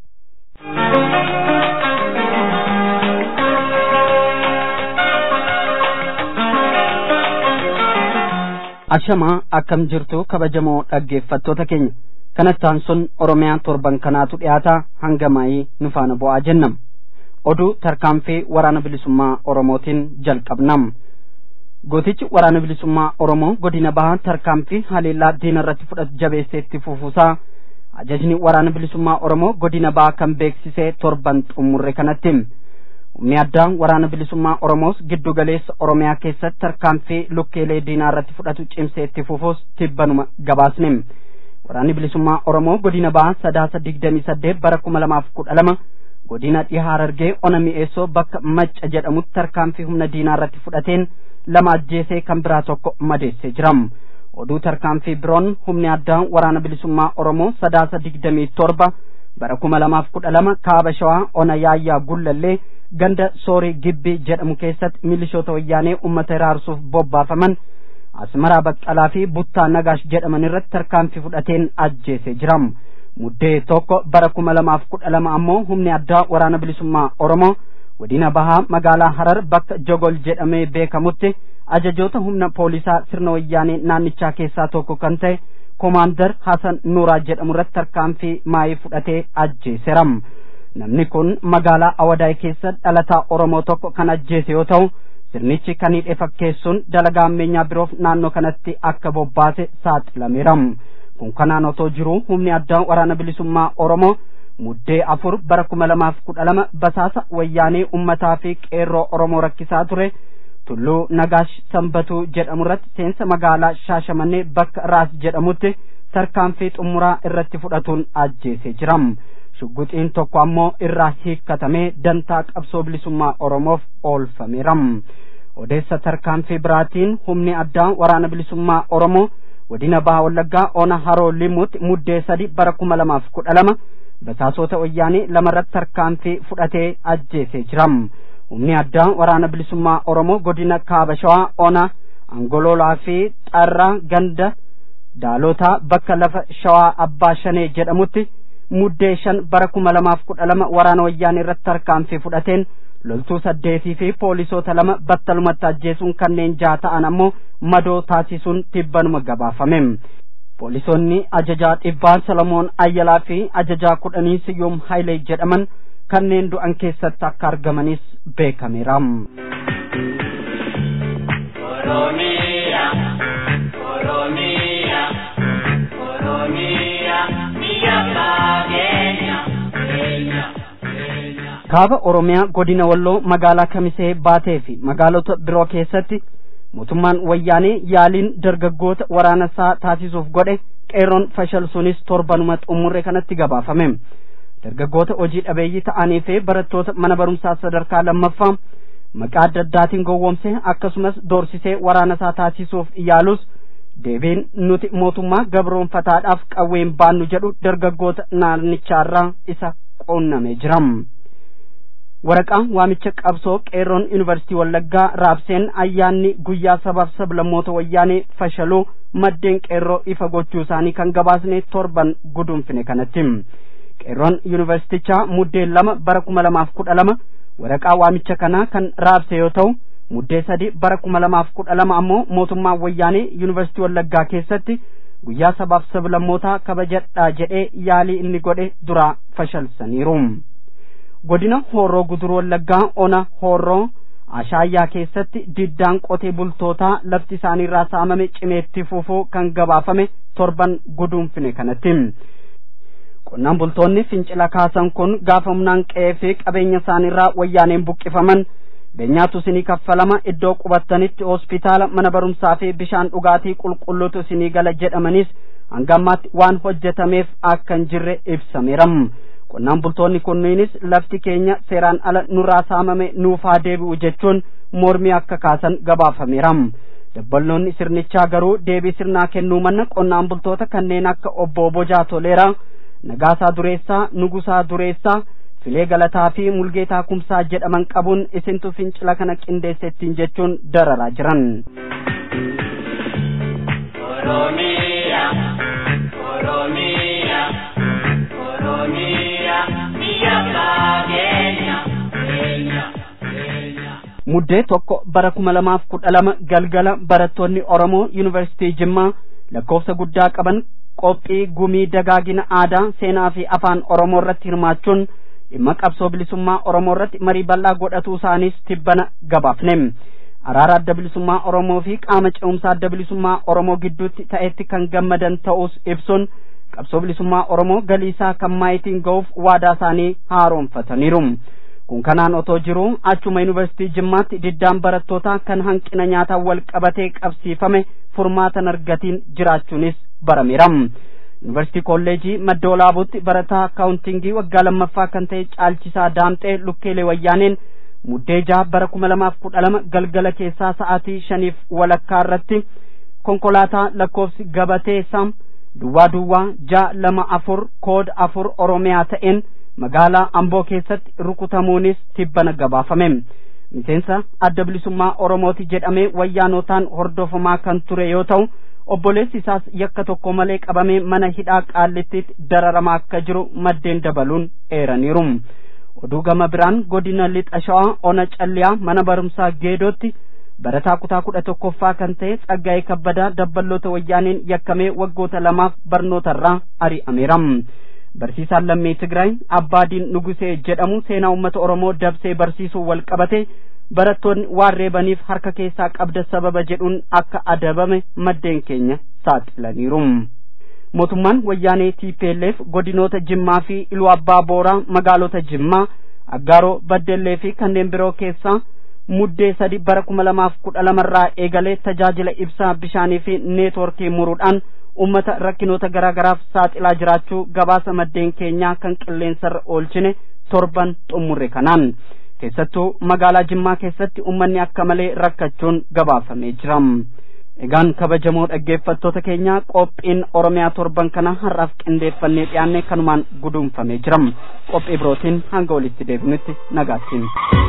ashamaa akkam jirtu kabajamoo dhaggeeffattoota keenya kanattaan sun oromiyaa torban kanaatu dhiyaata hanga maayii nu faana bu'aa jennam oduu tarkaanfii waraana bilisummaa oromootiin jalqabnam gootichi waraana bilisummaa oromoo godina bahaa tarkaanfii haleellaa diina irratti fudhatu jabeesseetti fufuusaa ajajni waraana bilisummaa oromoo godina bahaa kan beeksisee torban xumurre kanatti humni addaa waraana bilisummaa oromoos giddu galeessa oromiyaa keessatti tarkaanfii lukkeelee diinaa irratti fudhatu cimsee itti fufuus tibbanuma gabaasne waraanni bilisummaa oromoo godina bahaa sadaasa digdamii saddeet bara kuma lamaaf kudha lama godina dhihaa harargee ona mi'eessoo bakka macca jedhamutti tarkaanfii humna diinaa irratti fudhateen lama ajjeesee kan biraa tokko madeessee jiram oduu tarkaanfii biroon humni addaa waraana bilisummaa oromoo sadaasa digdamii torba bara kuma lamaaf kudha lama kaaba shawaa ona yaayyaa gullallee ganda soorii gibbii jedhamu keessatti milishoota wayyaanee ummata iraarsuuf bobbaafaman asmaraa baqqalaa fi buttaa nagaash jedhaman irratti tarkaanfii fudhateen ajjeesee jiram muddee tokko bara kuma lamaaf kudha lama ammoo humni addaa waraana bilisummaa oromoo godina bahaa magaalaa harar bakka jogol jedhamee beekamutti ajajoota humna poolisaa sirna wayyaanee naannichaa keessaa tokko kan ta'e koomaandar hasan nuuraa jedhamu irratti tarkaanfii maayii fudhatee ajjeeseera namni kun magaalaa awadaay keessa dhalataa oromoo tokko kan ajjeese yoo ta'u sirnichi kan hidhe fakkeessuun dalagaa ammeenyaa biroof naannoo kanatti akka bobbaase saaxilameera kun kanaan otoo jiruu humni addaa waraana bilisummaa oromoo muddee afur bara kuma lamaaf kudha lama basaasa wayyaanee ummataa fi qeerroo oromoo rakkisaa ture tulluu nagaash sanbatuu jedhamu irratti seensa magaalaa shaashamannee bakka raas jedhamutti tarkaanfii xumuraa irratti fudhatuun ajjeesee jira shugguxiin tokko ammoo irraa hiikkatamee dantaa qabsoo bilisummaa oromoof oolfameera odeessa tarkaanfii biraatiin humni addaa waraana bilisummaa oromoo godina baha wallaggaa ona haroo limuutti muddee sadi bara kuma lamaaf kudha lama basaasota wayyaanee lamarratti tarkaanfii fudhatee ajjeesee jira humni addaa waraana bilisummaa oromoo godina kaaba shawaa ona angololaa fi xarra ganda daalotaa bakka lafa shawaa abbaa shanee jedhamutti muddee shan bara kuma lamaaf kudha lama waraana wayyaanee irratti tarkaanfii fudhateen loltuu saddeetii fi poolisoota lama battalumatti ajjeesuun kanneen jaha ta'an ammoo madoo taasisuun tibbanuma gabaafame poolisoonni ajajaa dhibbaa solomoon ayyalaa fi ajajaa kudhanii siyyoom haayilee jedhaman kanneen du'an keessatti akka argamanis beekameera. Oromiya, Oromiya, Oromiya, biyya fageenya, keenya, keenya. kaaba oromiyaa godina walloo magaalaa kamisee baatee fi magaalota biroo keessatti mootummaan wayyaanee yaaliin dargaggoota waraana isaa taasisuuf godhe qeerroon fashalsuunis torbanuma xumurre kanatti gabaafame dargaggoota hojii dhabeeyyii ta'anii fi barattoota mana barumsaa sadarkaa lammaffaa maqaa adda addaatiin gowwoomsee akkasumas doorsisee waraana isaa taasisuuf yaalus deebiin nuti mootummaa gabroonfataadhaaf qawween baannu jedhu dargaggoota naannichaarraa isa quunnamee jira. waraqaa waamicha qabsoo qeerroon yuunivarsiitii wallaggaa raabseen ayyaanni guyyaa sabaaf sablammoota wayyaanee fashaluu maddeen qeerroo ifa gochuu isaanii kan gabaasne torban gudunfine kanatti qeerroon yuunivarsiitichaa muddeen lama bara kuma lamaaf kudha lama waraqaa waamicha kanaa kan raabse yoo ta'u muddee sadi bara kuma lamaaf kudha lama ammoo mootummaan wayyaanee yuunivarsiitii wallaggaa keessatti guyyaa sabaaf sablammootaa kabajadhaa jedhee yaalii inni godhe duraa fashalsaniiru. godina hooroo guduruu wallaggaa ona hooroo ashaayyaa keessatti diddaan qotee bultootaa lafti isaaniirraa saamame cimeetti fufuu kan gabaafame torban guduunfine kanatti qonnaan bultoonni fincila kaasan kun gaafa humnaan qe'ee fi qabeenya isaaniirraa wayyaaneen buqqifaman beenyaatu isinii kaffalama iddoo qubattanitti hospitaala mana barumsaa fi bishaan dhugaatii qulqulluutu isinii gala jedhamanis hanga ammaatti waan hojjetameef akka hin jirre ibsameera. qonnaan bultoonni kunniinis lafti keenya seeraan ala nurraa saamame nuufaa deebi'u jechuun mormii akka kaasan gabaafameera dabballoonni sirnichaa garuu deebii sirnaa kennuu manna qonnaan bultoota kanneen akka obbo Bojaa Toleeraa Nagaasaa Dureessaa Nugusaa Dureessaa Filee Galataa fi Mulgeetaa Kumsaa jedhaman qabuun isintu fincila kana qindeessettiin jechuun dararaa jiran. Oromiya, Oromiya, Oromiya, biyya fageenya, keenya, keenya. muddee tokko bara kuma lamaaf kudha lama galgala barattoonni Oromoo Yuunivarsiitii Jimmaa lakkoofsa guddaa qaban qophii gumii dagaagina aadaa seenaa fi afaan Oromoo irratti hirmaachuun dhimma qabsoo bilisummaa Oromoo irratti marii bal'aa godhatuu isaaniis tibbana gabaafne. Araara adda bilisummaa Oromoo fi qaama ce'umsaa adda bilisummaa Oromoo gidduutti ta'etti kan gammadan ta'us ibsuun qabsoo bilisummaa Oromoo galiisaa kan maayitiin ga'uuf waadaa isaanii haaromfataniiru. kun kanaan otoo jiru achuma yuunivarsiitii jimmaatti diddaan barattootaa kan hanqina nyaataan wal qabatee qabsiifame furmaatan argatiin jiraachuunis barameera yuunivarsiitii kolleejii madda olaabuutti barataa akaawuntingii waggaa lammaffaa kan ta'e caalchisaa daamxee lukkeelee wayyaaneen muddee jaha bara kuma lamaaf kudha lama galgala keessaa sa'aatii shaniif walakkaa irratti konkolaataa lakkoofsi gabatee sam duwwaa duwwaa ja'a lama afur kooda afur oromiyaa ta'een magaalaa amboo keessatti rukutamuunis tibbana gabaafame miseensa adda bilisummaa oromooti jedhamee wayyaanotaan hordofamaa kan ture yoo ta'u obboleessi isaas yakka tokko malee qabamee mana hidhaa qaallittiitti dararamaa akka jiru maddeen dabaluun eeraniiru oduu gama biraan godina lixa shawaa ona calliyaa mana barumsaa geedootti barataa kutaa kudha tokkoffaa kan ta'e tsaggaa'ee kabbadaa dabballoota wayyaaneen yakkamee waggoota lamaaf barnootarraa ari'ameera barsiisaan lammii tigraay abbaadiin nugusee jedhamu seenaa uummata oromoo dabsee barsiisuu wal qabate barattoonni waan reebaniif harka keessaa qabda sababa jedhuun akka adabame maddeen keenya saaxilaniiru mootummaan wayyaanee TPLF godinoota Jimmaa fi Iluu Abbaa Booraa magaalota Jimmaa Aggaaroo Baddellee fi kanneen biroo keessaa muddee sadi bara kuma lamaaf kudha lamarraa eegalee tajaajila ibsaa bishaanii fi neetworkii muruudhaan ummata rakkinoota garaa garaaf saaxilaa jiraachuu gabaasa maddeen keenyaa kan qilleensarra oolchine torban xumurre kanaan keessattuu magaalaa Jimmaa keessatti ummanni akka malee rakkachuun gabaafamee jira. Egaan kabajamoo dhaggeeffattoota keenya qophiin Oromiyaa torban kana har'aaf qindeeffannee dhiyaanne kanumaan guduunfamee jira. Qophii birootiin hanga walitti deebinutti nagaattiin.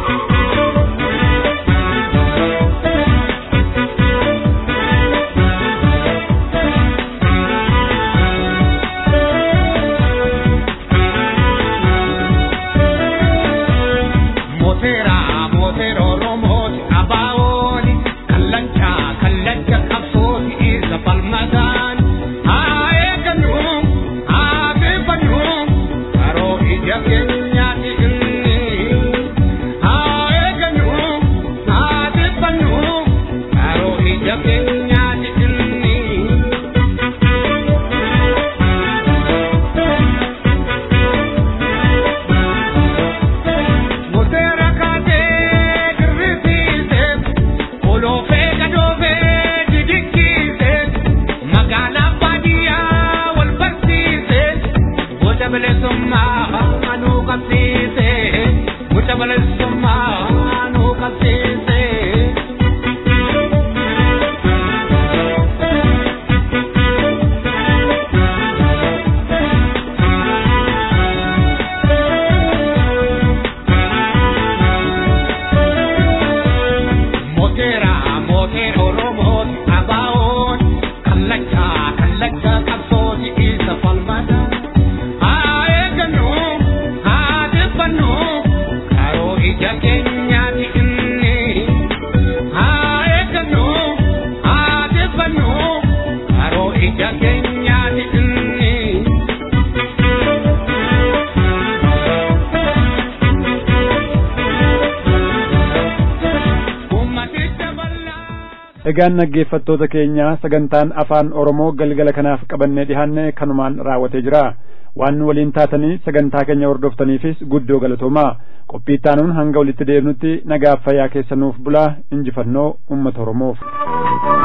egaan dhaggeeffattoota keenya sagantaan afaan oromoo galgala kanaaf qabannee dhihaanne kanumaan raawwatee jira waan nu waliin taatanii sagantaa keenya hordoftaniifis guddoo galatoomaa qophii ittaanuun hanga walitti deebinutti nagaaf fayyaa keessanuuf bulaa injifannoo ummata oromoof